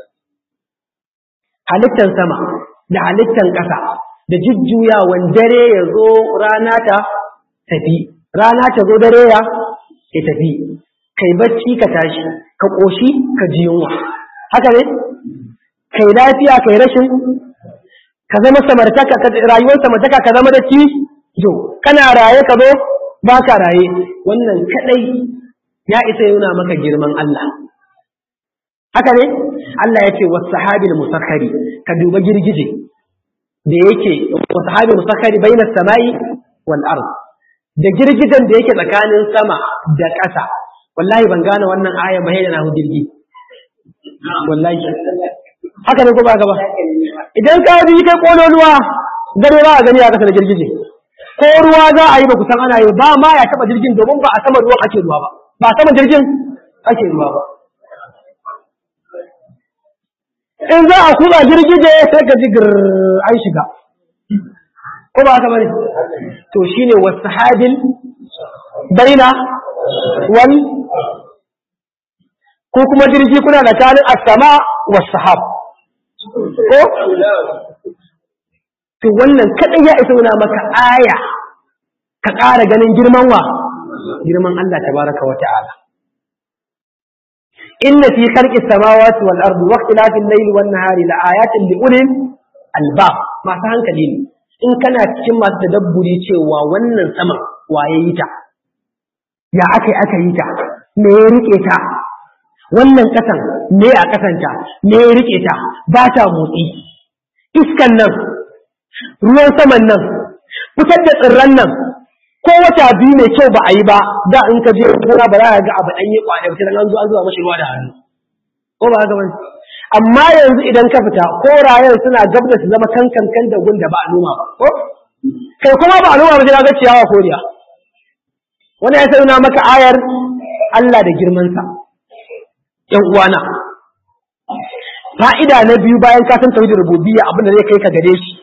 halittan sama da halittan ƙasa da jujjuyawan dare ya zo rana ta tafi rana ta zo dare ya ya tafi kai bacci ka tashi ka ƙoshi ka ji yunwa haka ne kai lafiya kai rashin ka zama samartaka rayuwar samartaka ka zama da ci yo kana raye ka zo ba ka raye wannan kadai ya isa yana maka girman Allah haka ne Allah ya ce was sahabil musakhari ka duba girgije da yake wa sahabi musakhari baina samai wal ard da girgidan da yake tsakanin sama da ƙasa wallahi ban gane wannan aya ba na hu jirgi wallahi haka ne ko ba gaba idan ka bi kai kololuwa gare ba a gani a ƙasa da girgije ko ruwa za a yi ba kusan ana yi ba ma ya taba jirgin domin ba a sama ruwan ake ruwa ba ba a sama jirgin ake ruwa ba in za a kuba girgije sai ka ji an shiga ko ba haka bane to shine wasahabil baina wal ko kuma jirgi kuna da kanin as-sama was-sahab ko to wannan kadai ya isa nuna maka aya ka ƙara ganin girman wa girman Allah tabaraka wa ta'ala inna fi khalqis samawati wal ardi wa ikhtilafil layli wan nahari la ayatin li ulil albab masu hankali ne in kana cikin masu tadabburi cewa wannan sama waye yi ta ya aka aka yi ta me ya rike ta wannan kasan me a kasanta me ya rike ta ba ta motsi iskan nan ruwan saman nan fitar da tsirran nan ko wata biyu mai kyau ba a yi ba da in ka je gona ba za ka ga abu ɗanye kwana ba sai an zo an zuba mashi ruwa da hannu ko ba haka bane amma yanzu idan ka fita korayen suna gab da su zama kankan kan da gun da ba a noma ba ko kai kuma ba a noma ba sai ga ciyawa koriya wani ya sai maka ayar Allah da girmansa ‘yan uwana fa'ida na biyu bayan ka san tauhidin rububiyya abin da zai kai ka gare shi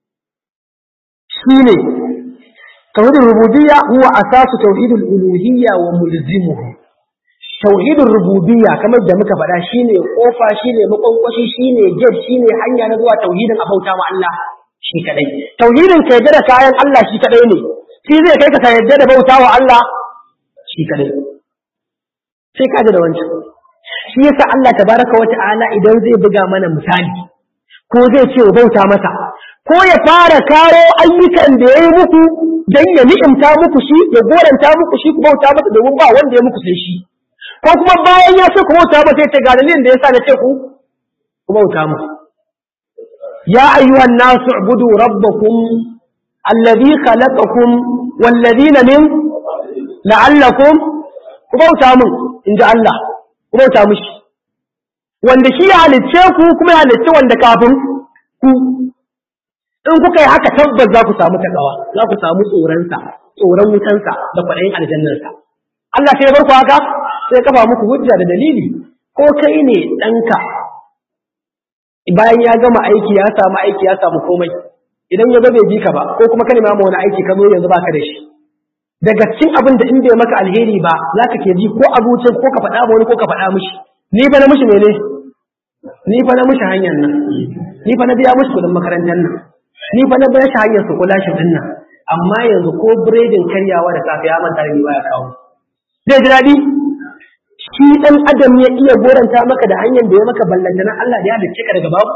shine tauhidin rububiyya huwa asasu tauhidul uluhiyya wa mulzimuhu tauhidin rububiyya kamar da muka faɗa shine kofa shine makwankwashi shine gate shine hanya na zuwa tauhidin abauta ma Allah shi kadai tauhidin ka yadda da kayan Allah shi kadai ne shi zai kai ka ka yadda da bauta wa Allah shi kadai sai ka da wancan shi yasa Allah tabaraka wa ta'ala idan zai buga mana misali ko zai ce bauta masa ko ya fara kawo ayyukan da ya yi muku don ya ni'imta muku shi ya goranta muku shi ku bauta masa domin ba wanda ya muku sai shi ko kuma bayan ya ce ku bauta masa ya ce ga dalilin da yasa na ce ku ku bauta masa ya ayyuhan nasu ubudu rabbakum alladhi khalaqakum walladhina min la'allakum ku bauta mun inji Allah ku bauta mishi wanda shi ya halicce ku kuma ya halicce wanda kafin ku in kuka yi haka tabbas za ku samu takawa za ku samu tsoronsa tsoron wutansa da kwaɗayin aljannarsa Allah sai ya bar ku haka sai ya kafa muku hujja da dalili ko kai ne ɗanka bayan ya gama aiki ya samu aiki ya samu komai idan ya ga bai bi ka ba ko kuma ka nema wani aiki ka zo yanzu baka da shi daga cikin abin da in bai maka alheri ba za ka ke ji ko abincin ko ka faɗa ma wani ko ka faɗa mishi ni fa na mishi mene ni fa na mishi hanyar nan ni fa na biya mishi kuɗin makarantar nan ni fa na bayar shi hanyar su kula shi din nan amma yanzu ko biredin karyawa da safe ya manta da ni baya kawo zai ji daɗi shi ɗan adam ya iya goranta maka da hanyar da ya maka ballanta na Allah da ya halicce ka daga babu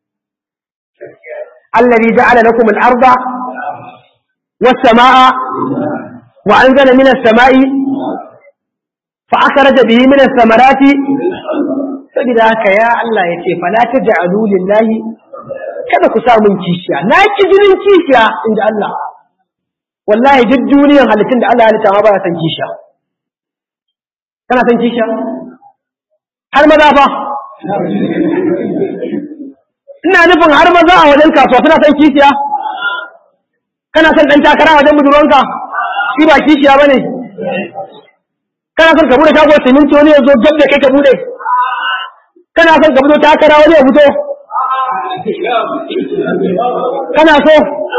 الذي جعل لكم الأرض والسماء وأنزل من السماء فأخرج به من الثمرات saboda haka ya Allah ya ce fala taj'alu lillahi kada ku sa mun kishiya na ki jinin kishiya inda Allah wallahi duk duniyar halittun da Allah ya halitta ma ba ya san kishiya kana san kishiya har maza fa ina nufin har maza a wajen kasuwa suna san kishiya kana son dan takara a wajen budurwanka shi ba kishiya bane kana son ka bude shago siminti wani ya zo gab da kai ka bude kana son ka fito takara wani ya fito kana so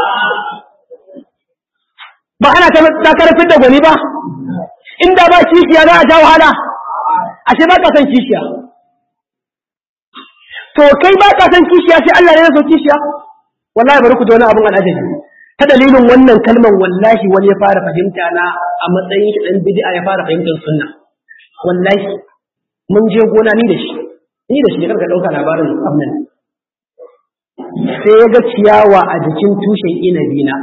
ba ana ta takarar da gwani ba inda ba kishiya za a sha wahala ashe ba ka son kishiya to kai ba ka son kishiya sai Allah ne ya so kishiya wallahi bari ku ji wani abun al'ajabi ta dalilin wannan kalman wallahi wani ya fara fahimta na a matsayin shi dan bid'a ya fara fahimtar sunna wallahi mun je gona ni da shi ni da shi karka dauka labarin abnan sai ya ga ciyawa a jikin tushen inabi na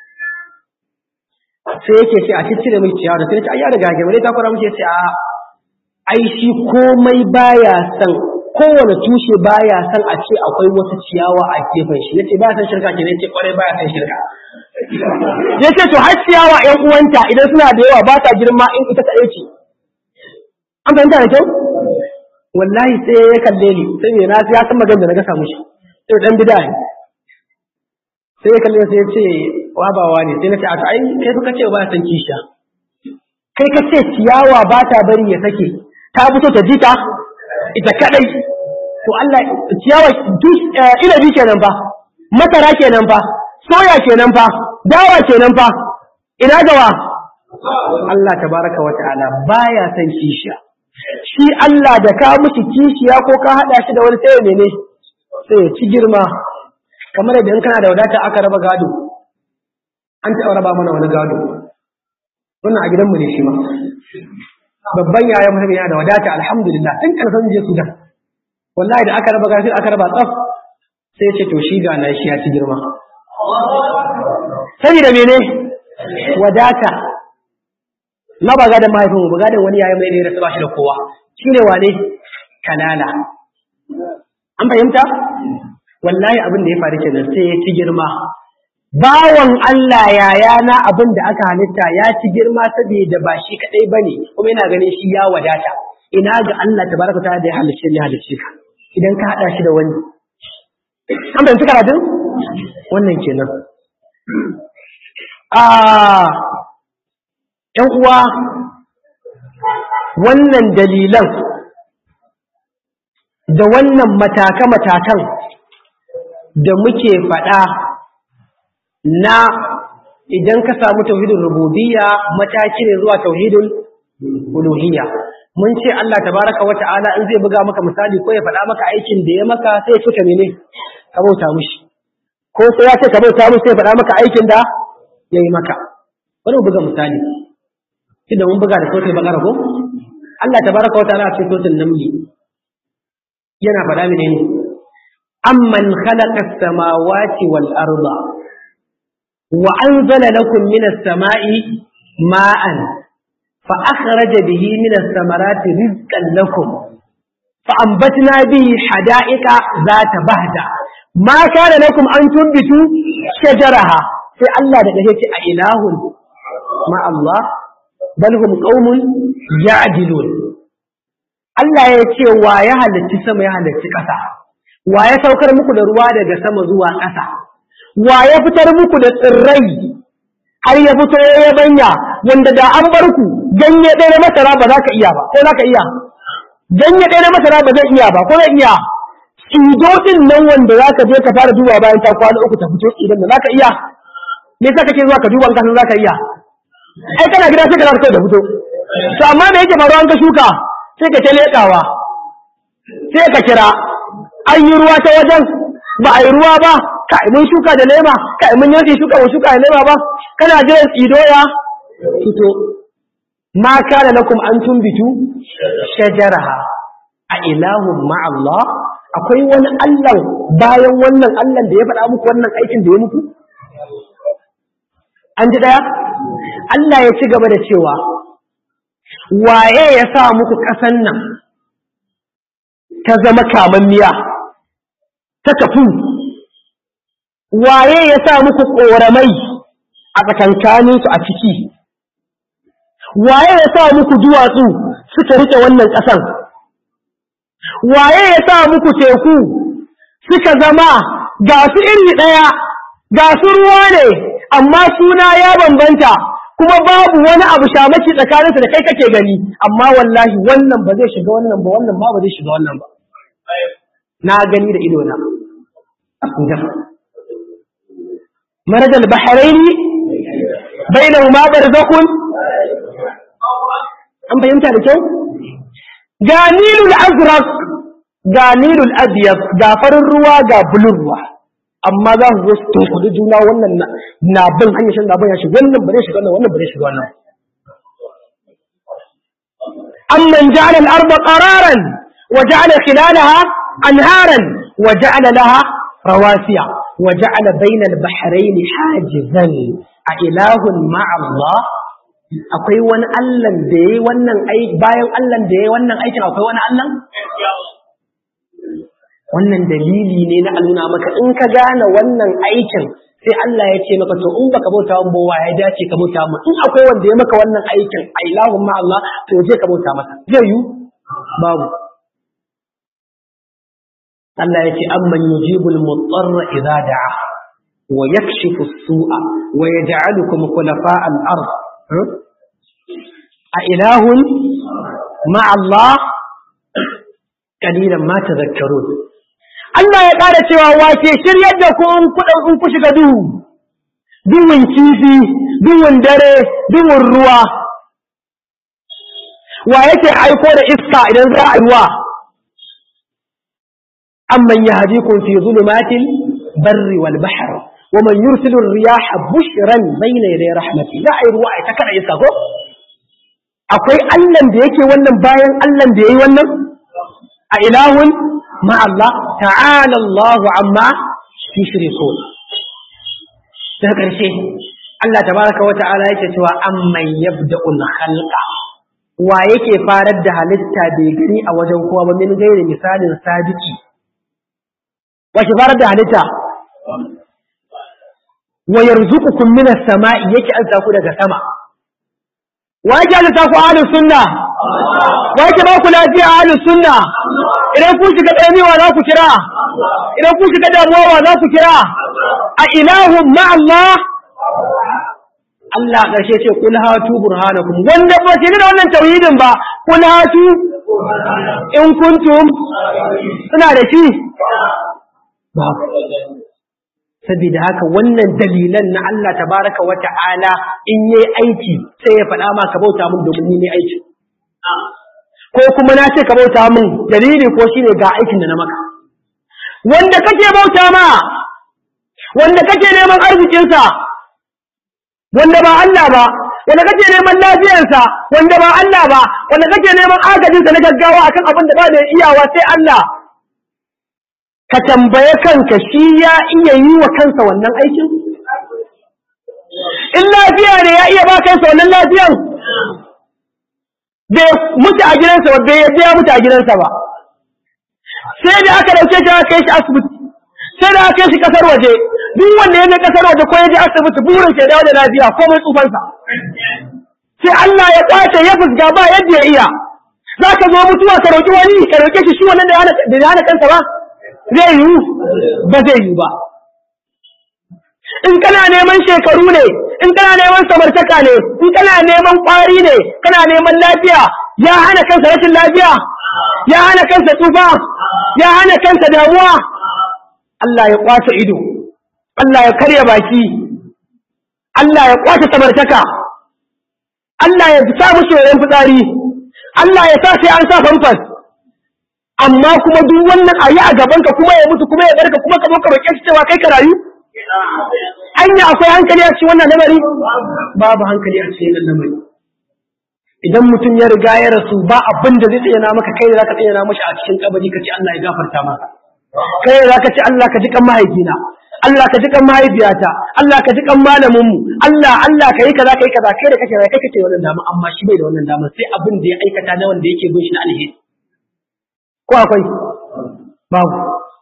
sai yake ce a ciccire mai ciyawa da sai ce ai ya riga ga ta fara muke ce a ai shi komai baya son kowane tushe baya san a ce akwai wata ciyawa a gefen shi nace baya san shirka kenan yace kwarai baya san shirka yace to har ciyawa ƴan uwanta idan suna da yawa ba ta girma in ita kaɗai ce an fahimta da kyau wallahi sai ya kalle ni sai me na ya san magana da na gasa mushi sai dan bid'a ne sai ya kalle sai ya ce wa ba wa ne sai na ce a to ai kai fa kace ba san kisha kai kace ciyawa ba ta bari ya sake ta fito ta jita ita kadai to Allah ciyawa inabi kenan fa masara kenan fa soya kenan fa dawa kenan fa ina gawa Allah tabaraka wa ta'ala baya san kishiya shi Allah da ka miki kishiya ko ka hada shi da wani sai mene sai ya ci girma kamar da in kana da wadata aka raba gado an taɓa raba mana wani gado wannan a gidanmu ne shi ma babban yayan mutum yana da wadata alhamdulillah tun karfin je Sudan wallahi da aka raba gafi aka raba tsaf sai ce to shi ga na shi ya ci girma saboda mene wadata na ba gadon mahaifin mu gadon wani yayin mai ne da ba shi da kowa shine wane kanala an fahimta wallahi abin da ya faru kenan sai ya ci girma bawan Allah yayana abin da aka halitta ya ci girma saboda ba shi kadai bane kuma yana ganin shi ya wadata ina ga Allah tabaraka ta da ya halicce ya halicce ka idan ka hada shi da wani an fahimci karatun wannan kenan a ƴan uwa wannan dalilan da wannan mataka-matakan da muke faɗa na idan ka samu tauhidin rububiyya mataki ne zuwa tauhidin uluhiyya mun ce Allah tabaraka wata'ala in zai buga maka misali ko ya faɗa maka aikin da ya maka sai ya ce mene ka bauta mushi ko sai ya ce ka bauta mushi sai ya faɗa maka aikin da ya yi maka bari mu buga misali shi da mun buga da sautin bakara ko Allah tabaraka wata'ala a cikin sautin namli yana faɗa mene ne amman khalaqa as-samawati wal arda وأنزل لكم من السماء ماء فأخرج به من الثمرات رزقا لكم فأنبتنا به حدائق ذات بهجة ما كان لكم أن تنبتوا شجرها في الله دقيقة أإله مع الله بل هم قوم يعدلون Allah ya ce wa ya halarci sama ya halarci ƙasa, wa ya saukar muku da ruwa daga sama zuwa ƙasa, wa ya fitar muku da tsirrai har ya fito ya banya wanda da an bar ku ganye ɗaya na masara ba za ka iya ba ko za ka iya ganye ɗaya na masara ba zai iya ba ko zai iya tsido ɗin nan wanda za ka je ka fara duba bayan ta kwana uku ta fito tsidan da za ka iya me yasa kake zuwa ka duba kasan za ka iya ai kana gida sai ka zaka da fito to amma da yake faruwa an ka shuka sai ka ta leƙawa sai ka kira an yi ruwa ta wajen ba a yi ruwa ba ka mun shuka da lema ka mun yanke shuka wa shuka da lema ba kana jiran tsido ya fito ma kana lakum an tumbitu shajaraha a ilahun ma Allah akwai wani Allah bayan wannan Allah da ya faɗa muku wannan aikin da ya muku an ji daya Allah ya ci gaba da cewa waye ya sa muku ƙasan nan ta zama kamammiya ta kafu waye ya sa muku ƙoramai a tsakankaninsu a ciki waye ya sa muku duwatsu suka rike wannan ƙasan waye ya sa muku teku suka zama ga su iri ɗaya ga su ruwa ne amma suna ya bambanta kuma babu wani abu shamaki tsakaninsu da kai kake gani amma wallahi wannan ba zai shiga wannan ba wannan ma ba zai shiga wannan ba na gani da ido na مرج البحرين بينهما برزخ an fahimta da kyau ga nilul azraq ga nilul abyad ga farin ruwa ga bulun ruwa amma za su zo su tunkuɗi juna wannan na bin hanyar shan na bin ya shiga wannan bare shiga wannan wannan bare shiga wannan amman ja'ala al-arda qararan wa ja'ala khilalaha anharan wa ja'ala laha rawasiya wa ja'ala bayna al-bahrayn hajizan a ilahun ma'a Allah akwai wani Allah da yayi wannan aiki bayan Allah da yayi wannan aikin akwai wani Allah wannan dalili ne na nuna maka in ka gane wannan aikin sai Allah ya ce maka to in baka bauta wa bowa ya dace ka bauta mu in akwai wanda ya maka wannan aikin a ilahun ma Allah to je ka bauta masa zai yi babu Allah ya ce amman yujibul mutarra idza da'a wa yakshifu as-su'a wa yaj'alukum khulafa al-ard a ilahun ma Allah kalilan ma tadhakkarun Allah ya ƙara cewa wace shiryar da ku in kuɗin in ku shiga duhu, duhun kifi, duhun dare, duhun ruwa. Wa yake aiko da iska idan za a yi wa? Amman ya haji kun fi zulumatin barri wal bahar, wa man yursilu riyaha bushran bayna yaday rahmati. Za a yi ruwa a ta kada iska ko? Akwai Allahn da yake wannan bayan Allahn da yayi wannan? A ilahun مع الله تعالى الله عما يشركون daga ƙarshe Allah tabaraka wa ta'ala yake cewa amman yabda'ul khalqa wa yake farar da halitta bai gani a wajen kowa ba min gairi misalin sadiki wa ke farar da halitta wa yarzuqukum minas sama'i yake azza ku daga sama wa yake azza ku ahlus sunna wa yake ba ku lafiya ahlus sunna idan kun shiga ɗanewa za ku kira idan kun shiga damuwa za ku kira a ilahun ma Allah Allah ƙarshe ce kul hatu burhanakum wanda ba ce da wannan tauhidin ba kul hatu in kuntum suna da shi ba saboda haka wannan dalilan na Allah tabaraka wa ta'ala in yayi aiki sai ya faɗa ma ka bauta mun domin ni ne aiki ko kuma na ce ka bauta min dalili ko shine ga aikin da na maka wanda kake bauta ma wanda kake neman arzikinsa wanda ba Allah ba wanda kake neman lafiyarsa wanda ba Allah ba wanda kake neman agajinsa na gaggawa akan abin da ba da iyawa sai Allah ka tambaye kanka shi ya iya yi wa kansa wannan aikin in lafiya ne ya iya ba kansa wannan lafiyan bai mutu a gidansa ba bai yadda ya mutu a gidansa ba sai da aka dauke shi aka kai shi asibiti sai da aka kai shi kasar waje duk wanda ya je kasar waje ko ya je asibiti burin ke dawo da lafiya ko mai tsufansa sai Allah ya kwace ya fusga ba yadda ya iya za ka zo mutuwa ka roƙi wani ka roƙe shi shi wannan da ya hana kansa ba zai yiwu ba zai yiwu ba in kana neman shekaru ne in kana neman samartaka ne in kana neman ƙwari ne kana neman lafiya ya hana kansa rashin lafiya ya hana kansa tsufa ya hana kansa damuwa Allah ya kwace ido Allah ya karya baki Allah ya kwace samartaka Allah ya sa mushi yoyon fitsari Allah ya sa sai an sa famfas amma kuma duk wannan ayi a gabanka kuma ya mutu kuma ya barka kuma ka zo ka roƙe shi cewa kai ka rayu anya akwai hankali a cikin wannan lamari babu hankali a cikin wannan lamari idan mutum ya riga ya rasu ba abin da zai tsayana maka kai da zaka tsayana mashi a cikin kabari ka ce Allah ya gafarta maka kai da zaka ce Allah ka ji kan mahaifina Allah ka ji kan mahaifiyata Allah ka ji kan malamin mu Allah Allah kai kaza kai kaza kai da kake kai kake wannan dama amma shi bai da wannan dama sai abin da ya aikata na wanda yake bin shi na alheri ko akwai babu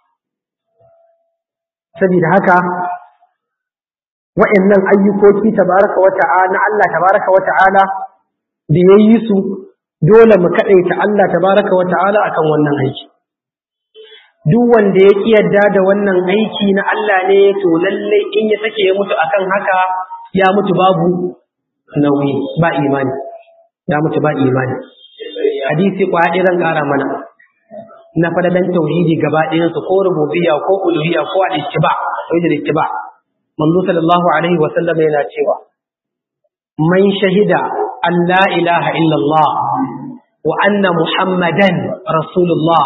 saboda haka wa'annan ayyukoki tabaraka wa ta'ala Allah tabaraka wa ta'ala da yayi su dole mu kadaita Allah tabaraka wa ta'ala akan wannan aiki duk wanda ya kiyarda da wannan aiki na Allah ne to lalle in ya sake ya mutu akan haka ya mutu babu nauyi ba imani ya mutu ba imani hadisi kwa zan kara mana na fadadan tauhidi gaba ɗayan su ko rububiyya ko uluhiyya ko al-ittiba tauhid al-ittiba manzo sallallahu alaihi wa sallam yana cewa man shahida an la ilaha illa Allah wa anna muhammadan rasulullah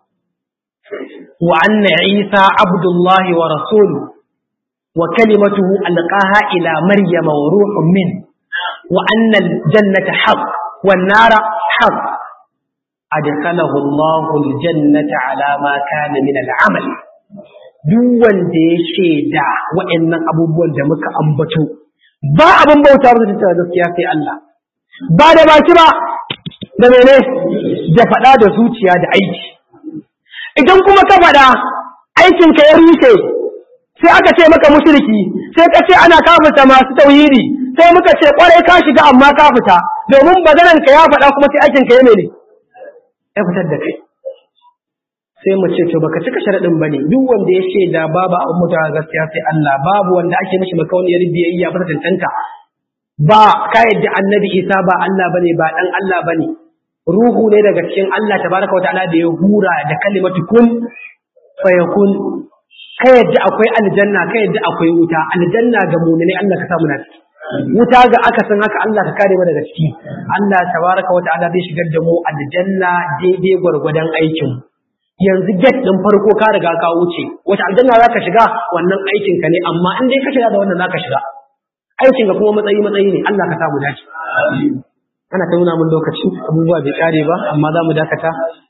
wa anna isa abdullahi wa rasuluhu wa kalimatuhu alqaha ila maryama wa ruhun min wa anna al-jannata haqq wan nara haqq adkhalahu Allahu al-jannata ala ma kana min al-amal duk wanda ya shaida waɗannan abubuwan da muka ambato ba abin bauta ba ta gaskiya sai Allah ba da baki ba da mene da faɗa da zuciya da aiki idan kuma ka faɗa aikinka ya rushe sai aka ce maka mushriki sai ka ce ana kafirta masu tauhidi sai muka ce kwarai ka shiga amma ka fita domin baganan ka ya faɗa kuma sai aikin ka ya mene ya fitar da kai sai mu ce to baka cika sharadin bane duk wanda ya ce da babu abin mutawa gaskiya sai Allah babu wanda ake mishi makauniyar biyayya ba tantanta ba ka yadda annabi Isa ba Allah bane ba dan Allah bane ruhu ne daga cikin Allah tabaraka wa ta'ala da ya hura da kalimatu kun fayakun ka yadda akwai aljanna ka yadda akwai wuta aljanna ga mu'mini Allah ka samu na ciki wuta ga aka san haka Allah ka kare mu daga ciki Allah tabaraka wa ta'ala zai shigar da mu aljanna daidai gwargwadon aikin yanzu get din farko ka riga ka wuce wata aljanna zaka shiga wannan aikin ka ne amma in dai ka shiga da wannan zaka shiga aikin ka kuma matsayi matsayi ne Allah ka samu dace ana ta nuna mun lokaci abubuwa bai kare ba amma za mu dakata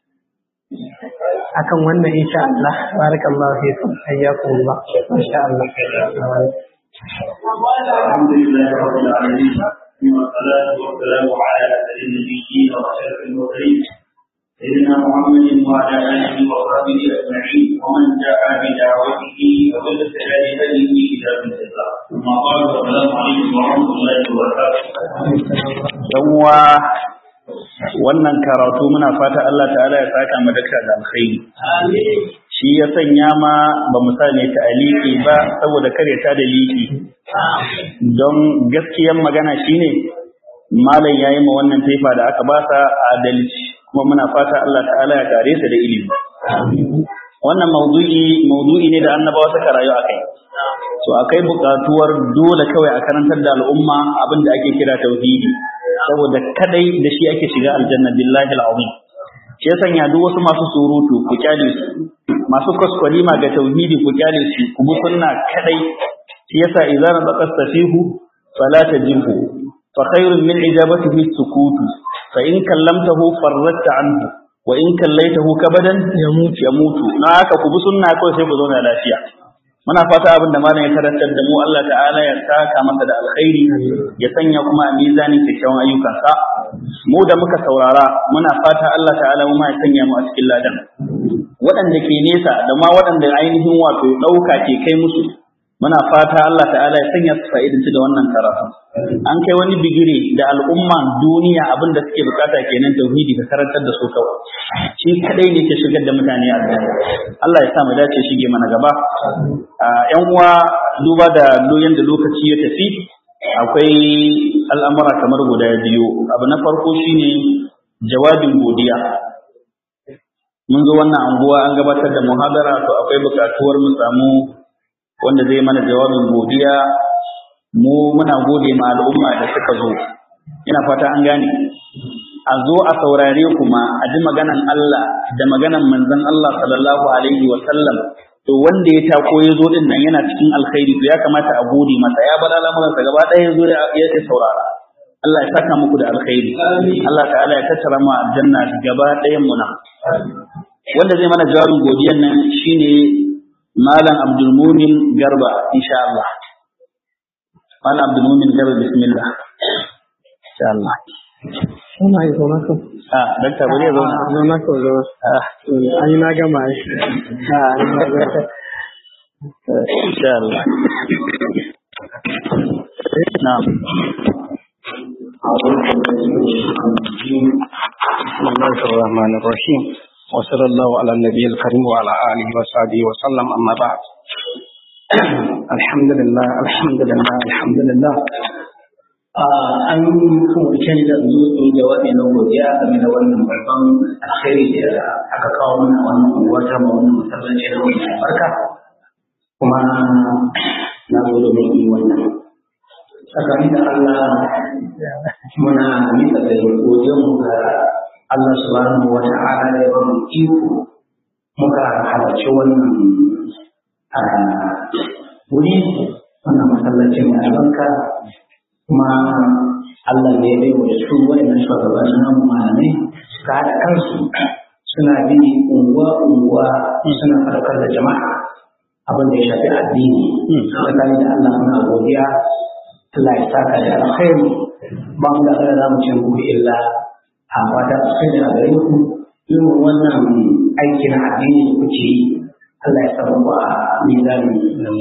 akan wannan insha Allah barakallahu fiikum hayyakum Allah masha Allah الحمد لله رب العالمين والصلاة والسلام على أسد النبيين وأشرف المرسلين سيدنا محمد وعلى آله وصحبه أجمعين ومن دعا بدعوته وبالتالي هديه إلى من الله ثم قال السلام عليكم ورحمة الله وبركاته. uwa wannan karatu muna fata Allah ta'ala ya saka mu daka da alkhairi shi ya sanya ma ba mu sa ne ta'aliki ba saboda kare ta da liki don gaskiyan magana shine malam yayi ma wannan taifa da aka ba sa adalci kuma muna fata Allah ta'ala ya kare sa da ilimi wannan maudu'i maudu'i ne da annabawa suka rayu akai so akai buƙatuwar dole kawai a karantar da al'umma abin da ake kira tauhidi saboda kadai da shi ake shiga aljanna billahi al'azim shi ya sanya duk wasu masu surutu ku kyale su masu kwaskwalima ga tauhidi ku kyale su ku bi sunna kadai shi yasa idza nabaqa safihu fala tajibhu fa khairun min ijabatihi sukutu fa in kallamtahu farratta anhu wa in kallaitahu kabadan yamutu yamutu na haka ku bi sunna kawai sai ku zauna lafiya muna fata abin da malam ya karantar da mu Allah ta'ala ya saka masa da alkhairi ya sanya kuma a mizanin kyakkyawan ayyukansa mu da muka saurara muna fata Allah ta'ala mu ma ya sanya mu a cikin ladan waɗanda ke nesa da ma waɗanda ainihin wato ɗauka ke kai musu muna fata Allah ta'ala ya sanya su fa'idanci da wannan karatu an kai wani bigire da al'umman duniya abin da suke bukata kenan tauhidi ka karantar da su kawai shi kadai ne ke shigar da mutane a Allah ya sa mu dace shige mana gaba yan uwa duba da doyen da lokaci ya tafi akwai al'amura kamar guda biyu abu na farko shine jawabin godiya mun zo wannan anguwa an gabatar da muhadara to akwai bukatuwar mu samu wanda zai mana jawabin godiya mu muna gode ma al'umma da suka zo ina fata an gane a zo a saurare kuma a ji maganan Allah da maganan manzon Allah sallallahu alaihi wa sallam to wanda ya tako ya zo din nan yana cikin alkhairi to ya kamata a gode masa ya bar al'amuransa gaba ɗaya ya zo ya saurara Allah ya saka muku da alkhairi Allah ta'ala ya tattara mu aljanna gaba ɗayan mu nan wanda zai mana jawabin godiyan nan shine malam Abdul Mumin Garba insha Allah malam Abdul Mumin Garba bismillah insha Allah Ina yi zo maka. ah dakta bari ya zo Zo maka zo. ah An yi na gama shi. insha Allah na'am بسم الله الرحمن الرحيم وصلى الله على النبي الكريم وعلى آله وصحبه وسلم أما بعد الحمد لله الحمد لله الحمد لله an umarce ni da zo in jawabi na godiya game da wannan babban alkhairi da aka kawo mana wannan unguwa ta ma wannan masallaci na wannan albarka kuma na zo domin yi wannan tsakani da Allah muna mika da godiyar mu ga Allah subhanahu wa ta'ala da ya ba mu iko muka halarci wannan wuri wannan masallacin mai albarka kuma Allah ne ya bai wa su wa'annan shugabannin namu malamai suka haɗa kansu suna bi unguwa-unguwa suna farkar da jama'a abin da ya shafi addini tsakani da Allah muna godiya Allah ya saka da alkhairi ba mu da kada za mu ce muku illa a fata alkhairi a gare ku yin wannan aiki na addini da kuke yi Allah ya samu a mizanin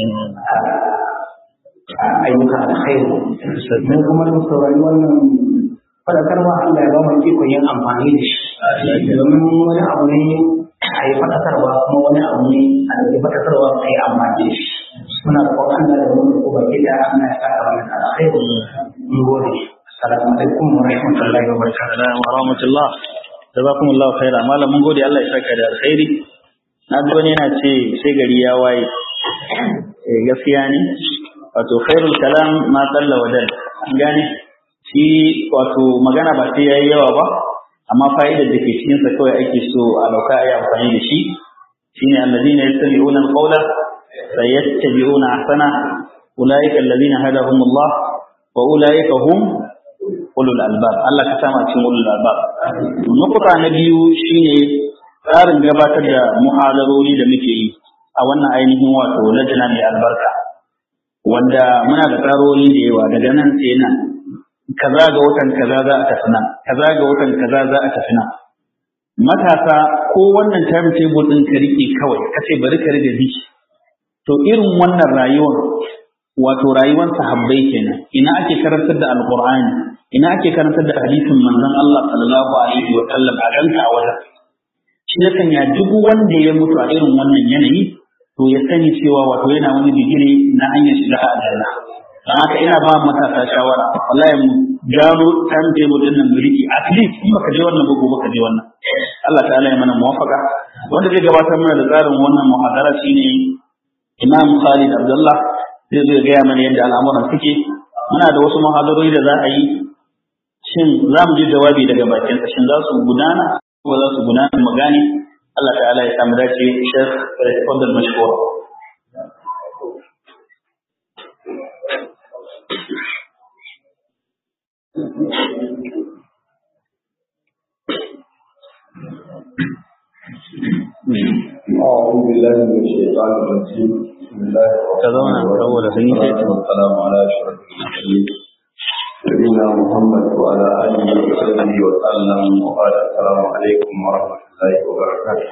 ayyuka alkhairu mun kuma da saurari wannan fadakarwa Allah ya ba mu ikon yin amfani da shi domin wani abu ne a yi fadakarwa kuma wani abu ne a da fadakarwa a yi amfani da shi muna da kwan Allah da wani ko baki da Allah ya saka mana alkhairu mun gode assalamu alaikum wa rahmatullahi wa barakatuh wa rahmatullah jazakumullah khaira malam mun gode Allah ya saka da alkhairi na ji wani yana ce sai gari ya waye eh gaskiya ne wato khairul kalam ma qalla wa dal an gane shi wato magana ba sai yayi yawa ba amma fa'idar da ke cikin sa kawai ake so a dauka ayi amfani da shi shine alladhina yastami'una alqawla fayattabi'una ahsana ulaika alladhina hadahumullah wa ulaika hum ulul albab Allah ka sama cikin ulul albab nukuta na biyu shine tsarin gabatar da muhadarori da muke yi a wannan ainihin wato lajina mai albarka wanda muna da tsarori da yawa daga nan sai nan kaza ga watan kaza za a tafi nan kaza ga watan kaza za a tafi nan matasa ko wannan time table din ka rike kawai kace bari ka rike bi to irin wannan rayuwar wato rayuwar sahabbai kenan ina ake karantar da alqur'ani ina ake karantar da hadisin manzon Allah sallallahu alaihi wa sallam a ranka a wajen shi ya sanya duk wanda ya mutu a irin wannan yanayi to ya sani cewa wato yana wani digiri na hanyar shiga aljanna don haka ina ba matasa shawara wallahi mu gano time table din nan mulki at least in baka je wannan ba gobe ka je wannan Allah ta'ala ya mana muwafaka wanda zai gabatar mana da tsarin wannan muhadara shine Imam Khalid Abdullah zai zo ya gaya mana yadda al'amuran suke muna da wasu muhadarori da za a yi shin za mu ji jawabi daga bakin shin za su gudana ko za su gudana mu gane Allah ta'ala ya samu dace Sheikh Fadl Mashkur أعوذ بالله من الشيطان الرجيم بسم الله تزونا saboda sun yi sai والسلام على أشرف المرسلين نبينا محمد وعلى آله وصحبه وسلم وقال السلام عليكم ورحمة الله وبركاته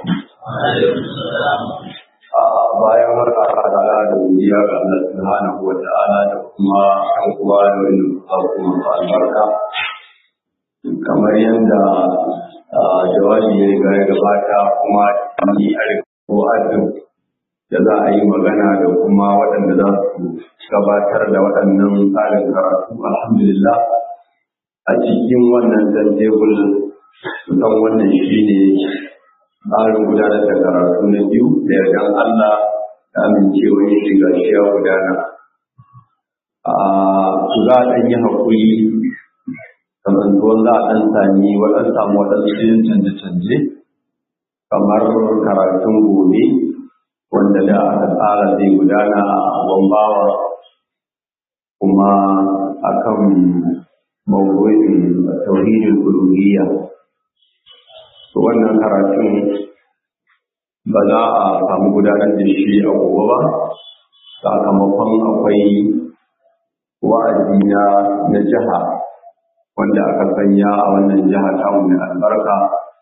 bayan haka da da godiya ga Allah subhanahu wa ta'ala da kuma ɗan uwa da wani kuma albarka kamar yadda jawabi ya riga ya gabata kuma ni ko azum da za a yi magana da kuma waɗanda za su gabatar da waɗannan tsarin karatu alhamdulillah a cikin wannan tebul kusan wannan shi ne tsarin gudanar da karatu na biyu da yardan Allah da amincewa ya shiga shi ya gudana a za a ɗan yi haƙuri kasantuwan za a ɗan sami waɗansu samu waɗansu canje-canje kamar karatun gobe wanda da aka tsara zai gudana a bambawa kuma akan mawuyin tauhidin uluhiyya to wannan karatun ba za a samu gudanar da shi a gobe ba sakamakon akwai wa'azi na jiha wanda aka sanya a wannan jiha ta mai albarka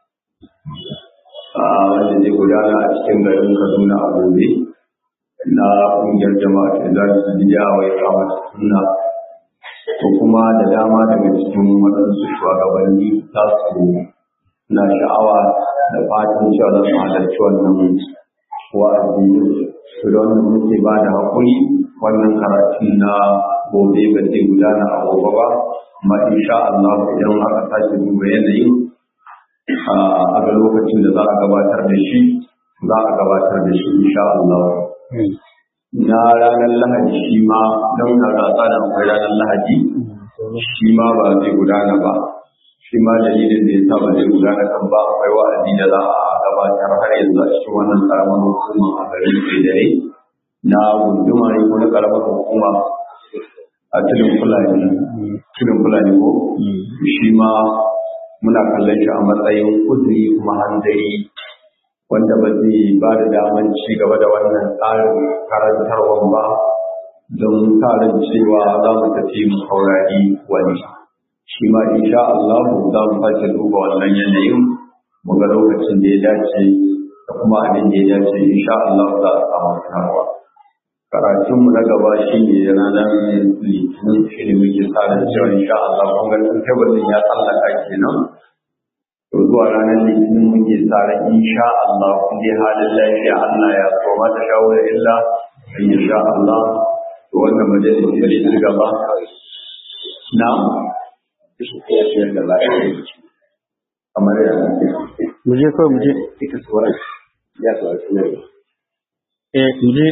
wanda zai gudana a cikin garin Kaduna a gobe na ƙungiyar jama'a ta za su biya wa ya kama sunna ko kuma da dama daga cikin waɗansu shugabanni za su na sha'awa da fatan cewa za su halarci wannan wa'azi su da wannan muke ba da haƙuri wannan karatu na gobe ba zai gudana a gobe ba amma insha Allah idan aka sake duba yanayin a ga lokacin da za a gabatar da shi za a gabatar da shi insha Allah na ranar lahadi shi ma don na rasa da akwai ranar lahadi shi ma ba zai gudana ba shi ma dalilin da ya sa ba zai gudana kan ba akwai wa'azi da za a gabatar har yanzu a cikin wannan karamar hukuma a garin dare na gunduma ne ko na karamar hukuma a tudun fulani tudun fulani ko shi ma muna kallon shi a matsayin uzuri kuma hanzari wanda ba zai ba da daman ci gaba da wannan tsarin karantarwan ba don tsarin cewa za mu tafi mu saurari wani shi ma insha Allah za mu sake duba wannan yanayin mu ga lokacin da ya dace da kuma abin da ya dace insha Allah za a samu sanarwa karatun mu na gaba shi ne ranar litinin shi ne muke sa da cewa insha Allah kun ga tabbacin ya tsallaka kenan to zuwa ranar litinin muke sa ran insha Allah kun dai halin lafiya Allah ya so mata shawara illa insha Allah to wannan majalisi ne ci gaba na kamar ya mu je kawai mu je ita tsoron ya tsoron eh mu je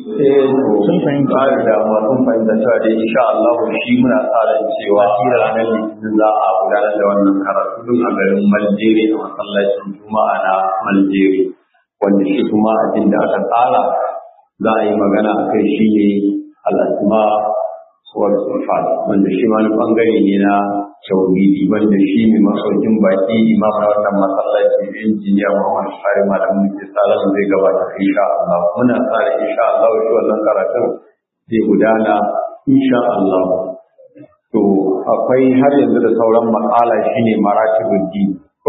sun fahimta da dama sun fahimta cewa dai insha Allah shi muna tsara cewa ranar litinin za a gudanar da wannan karatu duk a garin Maljeri a masallacin Juma'a na Maljeri wanda shi kuma abin da aka tsara za a yi magana a kai shi ne al'asma wal sifat wanda shi ma wani bangare ne na tauhidi wanda shi ne masaukin baki imam na wannan masallaci injiniya Muhammad Sari malamin da tsara zai gabata insha Allah muna tsara insha Allah shi wannan karatun zai gudana insha Allah to akwai har yanzu da sauran matsala shine maratibul din ko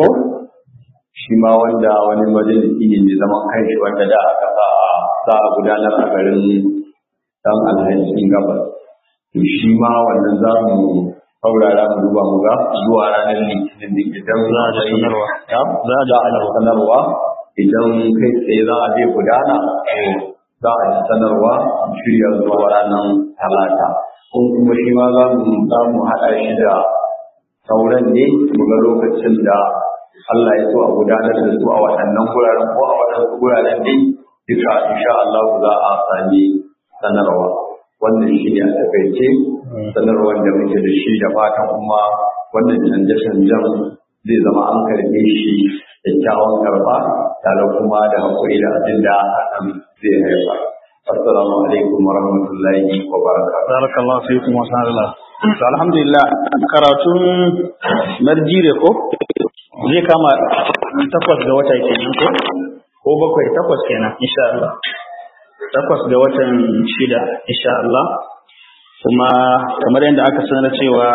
shi ma wanda wani majalisi ne mai zaman kanshi wanda da aka sa za a gudanar a garin dan alhajin gabas to shi ma wannan za mu saurara mu duba mu ga zuwa ranar litinin da idan za a sanarwa za a sanarwa idan kai tsaye za a je gudana za a yi sanarwa shirya zuwa ranar talata ko kuma shi ma za mu za mu haɗa shi da sauran ne mu ga lokacin da Allah ya so a gudanar da su a waɗannan guraren ko a waɗansu guraren dai duka insha Allah za a sami sanarwa wannan shi ne a takaice sanarwar da muke da shi da fatan kuma wannan canje-canjen zai zama an karbe shi kyakkyawan karba tare kuma da haƙuri da abin da hakan zai haifa. Assalamu alaikum wa rahmatullahi wa barakatuh. barakallahu fiikum wa sallallahu to alhamdulillah karatun marjire ko zai kama takwas ga wata kenan ko ko bakwai takwas kenan insha Allah takwas ga watan shida insha Allah kuma kamar yadda aka sanar cewa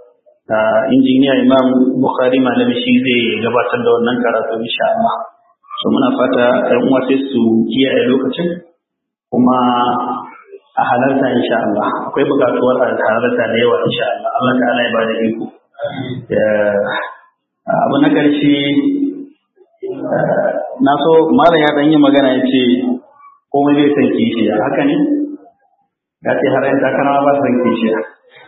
injiniya imam bukhari malami shi zai gabatar da wannan karatu insha Allah so muna fata ɗan uwa sai su kiyaye lokacin kuma a halarta insha Allah akwai buƙatuwar a halarta da yawa insha Allah Allah ta'ala ya bada iko abu na ƙarshe na so malam ya ɗan yi magana ya ce komai zai san kishiya haka ne ya ce har yan takara ba san kishiya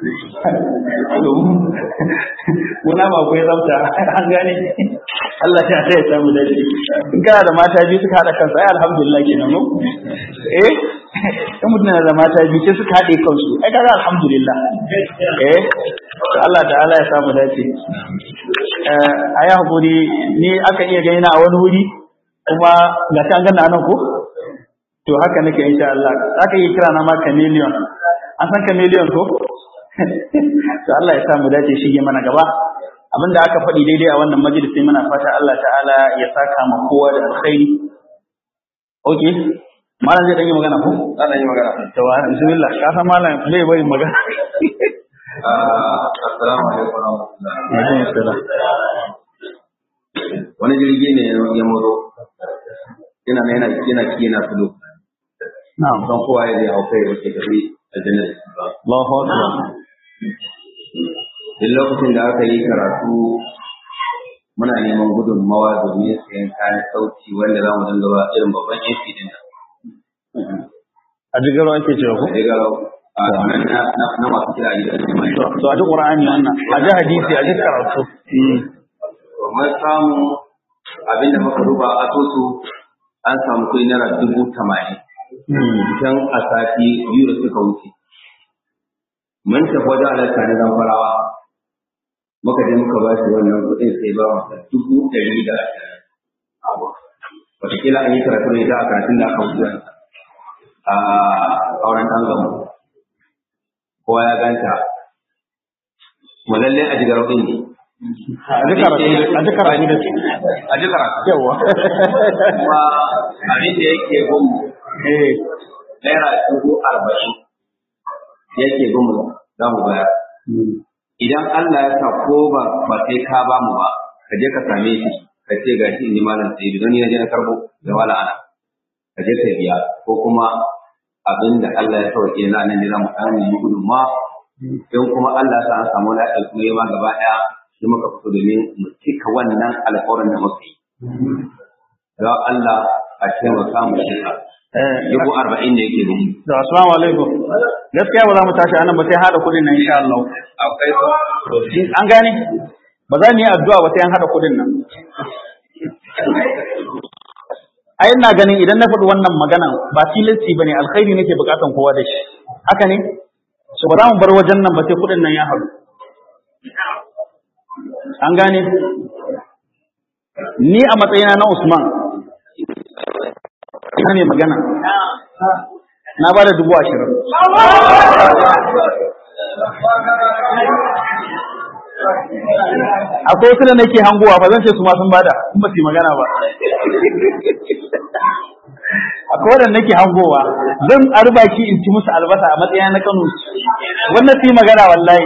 muna ba akwai tsafta an gane Allah ya ta ya samu dace in kana da mata biyu suka haɗa kansu ai alhamdulillah kenan mu eh in mutum na da mata biyu sai suka haɗe kansu ai kaga alhamdulillah eh Allah ta'ala ya samu dace a yi haƙuri ni aka iya gani na a wani wuri kuma ga ta gana nan ko to haka nake insha Allah aka yi kira na ma chameleon an san chameleon ko to Allah ya samu dace shige mana gaba abinda aka faɗi daidai a wannan majalisi muna fata Allah ta'ala ya saka ma kowa da alkhairi okay malam zai dan yi magana ko Ana yi magana. to bismillah ka san malam zai bari magana Assalamu alaikum wa rahmatullahi. alaikum salam Wani jirgi ne ya muro. Yana yana yana yana filo. na'am Don kowa ya zai hau kai da ke tafi a janar. Allahu akbar Duk lokacin da aka yi karatu muna neman gudunmawa domin sayan kayan sauti wanda za mu dinga ba irin babban AC din nan. a jigaro ake cewa ko Daga a nan na na- na masu kira gidan jama'a. to a ji qur'ani wannan a ji hadisi a ji karatu mun samu abin da muka duba a tosu an samu kuɗi naira dubu tamanin can a sati biyu da suka wuce. Mun tafi wajen alaƙa na zamfarawa muka je muka ba shi wannan kuɗin sai ba masa dubu ɗari da ashirin. Wataƙila an yi karatu ne da a karatun da aka wuce a auren ɗan gamu. Kowa ya ganta. Kuma lallai a jigar ɗin ne. a ji karatu a ji karatu da su A ji karatu. yawa kuma abin da yake gumu eh naira dubu arba'in yake gumu za mu bayar. Idan Allah ya sa ko ba ba sai ka ba mu ba, ka je ka same shi ka ce ga shi in ji malam sai don ni na je na karbo da wala ana ka je ka biya ko kuma abin da Allah ya sauke na nan ne za mu samu yi gudunma don kuma Allah sa an samu lafiya kuma yi ma gaba ɗaya shi muka fito domin mu cika wannan alƙawarin da muka yi. Don Allah a taimaka mu cika. Dubu arba'in da yake gumu. Da assalamu alaikum. Gaskiya ba za mu tashi anan ba sai hada kudin nan insha Allah. Akwai su. An gane? Ba za mu yi addu'a ba sai an hada kudin nan. Ai ina ganin idan na faɗi wannan magana ba tilasti bane alkhairi nake bukatan kowa da shi. Haka ne? So ba za mu bar wajen nan ba sai kudin nan ya haɗu. An gane? Ni a matsayina na Usman, ina mai magana, na ba da dubu ashirin. Akwai wasu da nake hangowa ba zan ce su ma sun bada, in ba su yi magana ba. Akwai wadanda nake hangowa, zan arbaki in ci musu albasa a matsayina na Kano. Wannan su yi magana wallahi.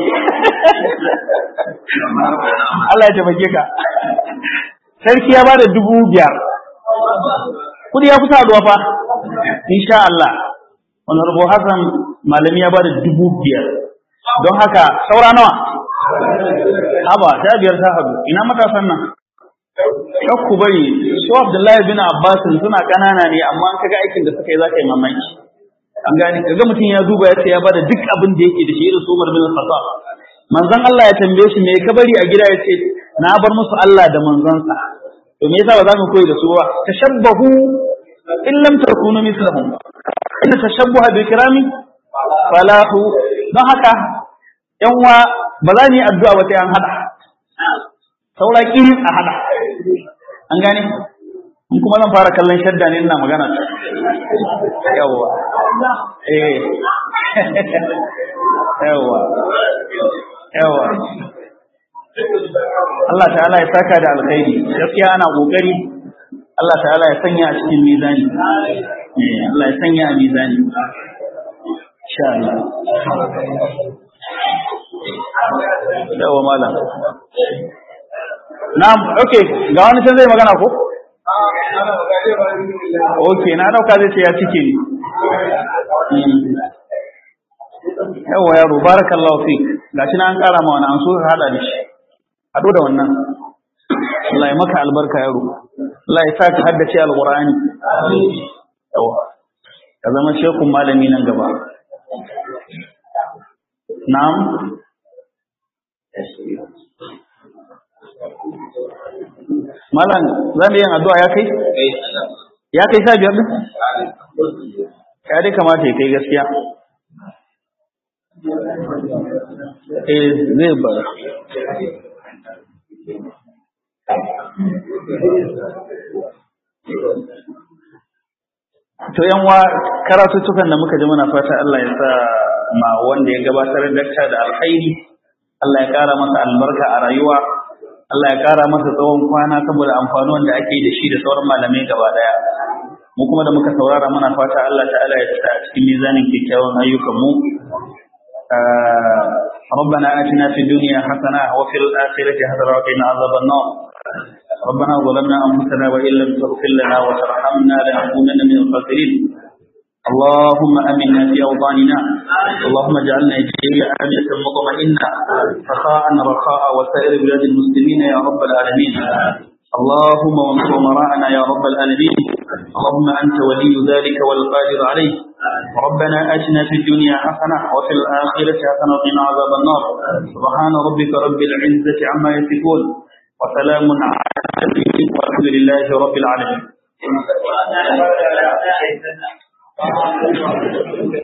Allah ya taimake ka. Sarki ya bada dubu biyar. Kudi ya kusa haduwa fa. Insha Allah. Honorable Hassan malami ya bada dubu biyar. Don haka saura nawa? Haba, ta biyar ta hadu. Ina matasan nan? Kar ku bari, su Abdullahi bin Abbas suna ƙanana ne amma an kaga aikin da suka yi za ka yi mamaki. An gane, kaga mutum ya duba ya ce ya bada duk abin da yake da shi irin su Umar bin Khattab. manzon Allah ya tambaye shi me ka bari a gida ya ce na bar musu Allah da manzonsa to me yasa ba za mu koyi da su ba tashabbahu in lam takunu mislahum inna tashabbuha bi kirami falahu don haka yan wa ba za mu yi addu'a ba sai an hada saura kirin a hada an gane in kuma zan fara kallon shadda ne ina magana yawwa eh yawwa yawa Allah ta'ala ya saka da alkhairi gaskiya ana kokari Allah ta'ala ya sanya a cikin mizani Allah ya sanya a mizani insha Allah yawa malam na'am okay ga wani can zai magana ko okay na dauka zai ce ya cike ni yawa yaro barakallahu fik gashi na an kara ma wani an so ka hada da shi hado da wannan Allah ya maka albarka yaro Allah ya sa ka haddace alqur'ani yawa ka zama shekun malami nan gaba na'am malam za mu yin addu'a ya kai ya kai sa biyar ya dai kamata ya kai gaskiya eh zai bar to yanwa karatuttukan da muka ji muna fata Allah ya sa ma wanda ya gabatar da da alkhairi Allah ya kara masa albarka a rayuwa Allah ya kara masa tsawon kwana saboda amfanuwan da ake da shi da sauran malamai gaba daya mu kuma da muka saurara muna fata Allah ta'ala ya sa a cikin mizanin kyakkyawan ayyukan mu ربنا آتنا في الدنيا حسنة وفي الآخرة حسنة وقنا عذاب النار ربنا ظلمنا أنفسنا وإن لم تغفر لنا وترحمنا لنكونن من الخاسرين اللهم امنا في اوطاننا اللهم اجعل نيجيريا امنه مطمئنه رخاء رخاء وسائر بلاد المسلمين يا رب العالمين اللهم وانصر مراءنا يا رب العالمين اللهم انت ولي ذلك والقادر عليه ربنا اتنا في الدنيا حسنه وفي الاخره حسنه وقنا عذاب النار سبحان ربك رب العزه عما يصفون وسلام على المرسلين والحمد لله رب العالمين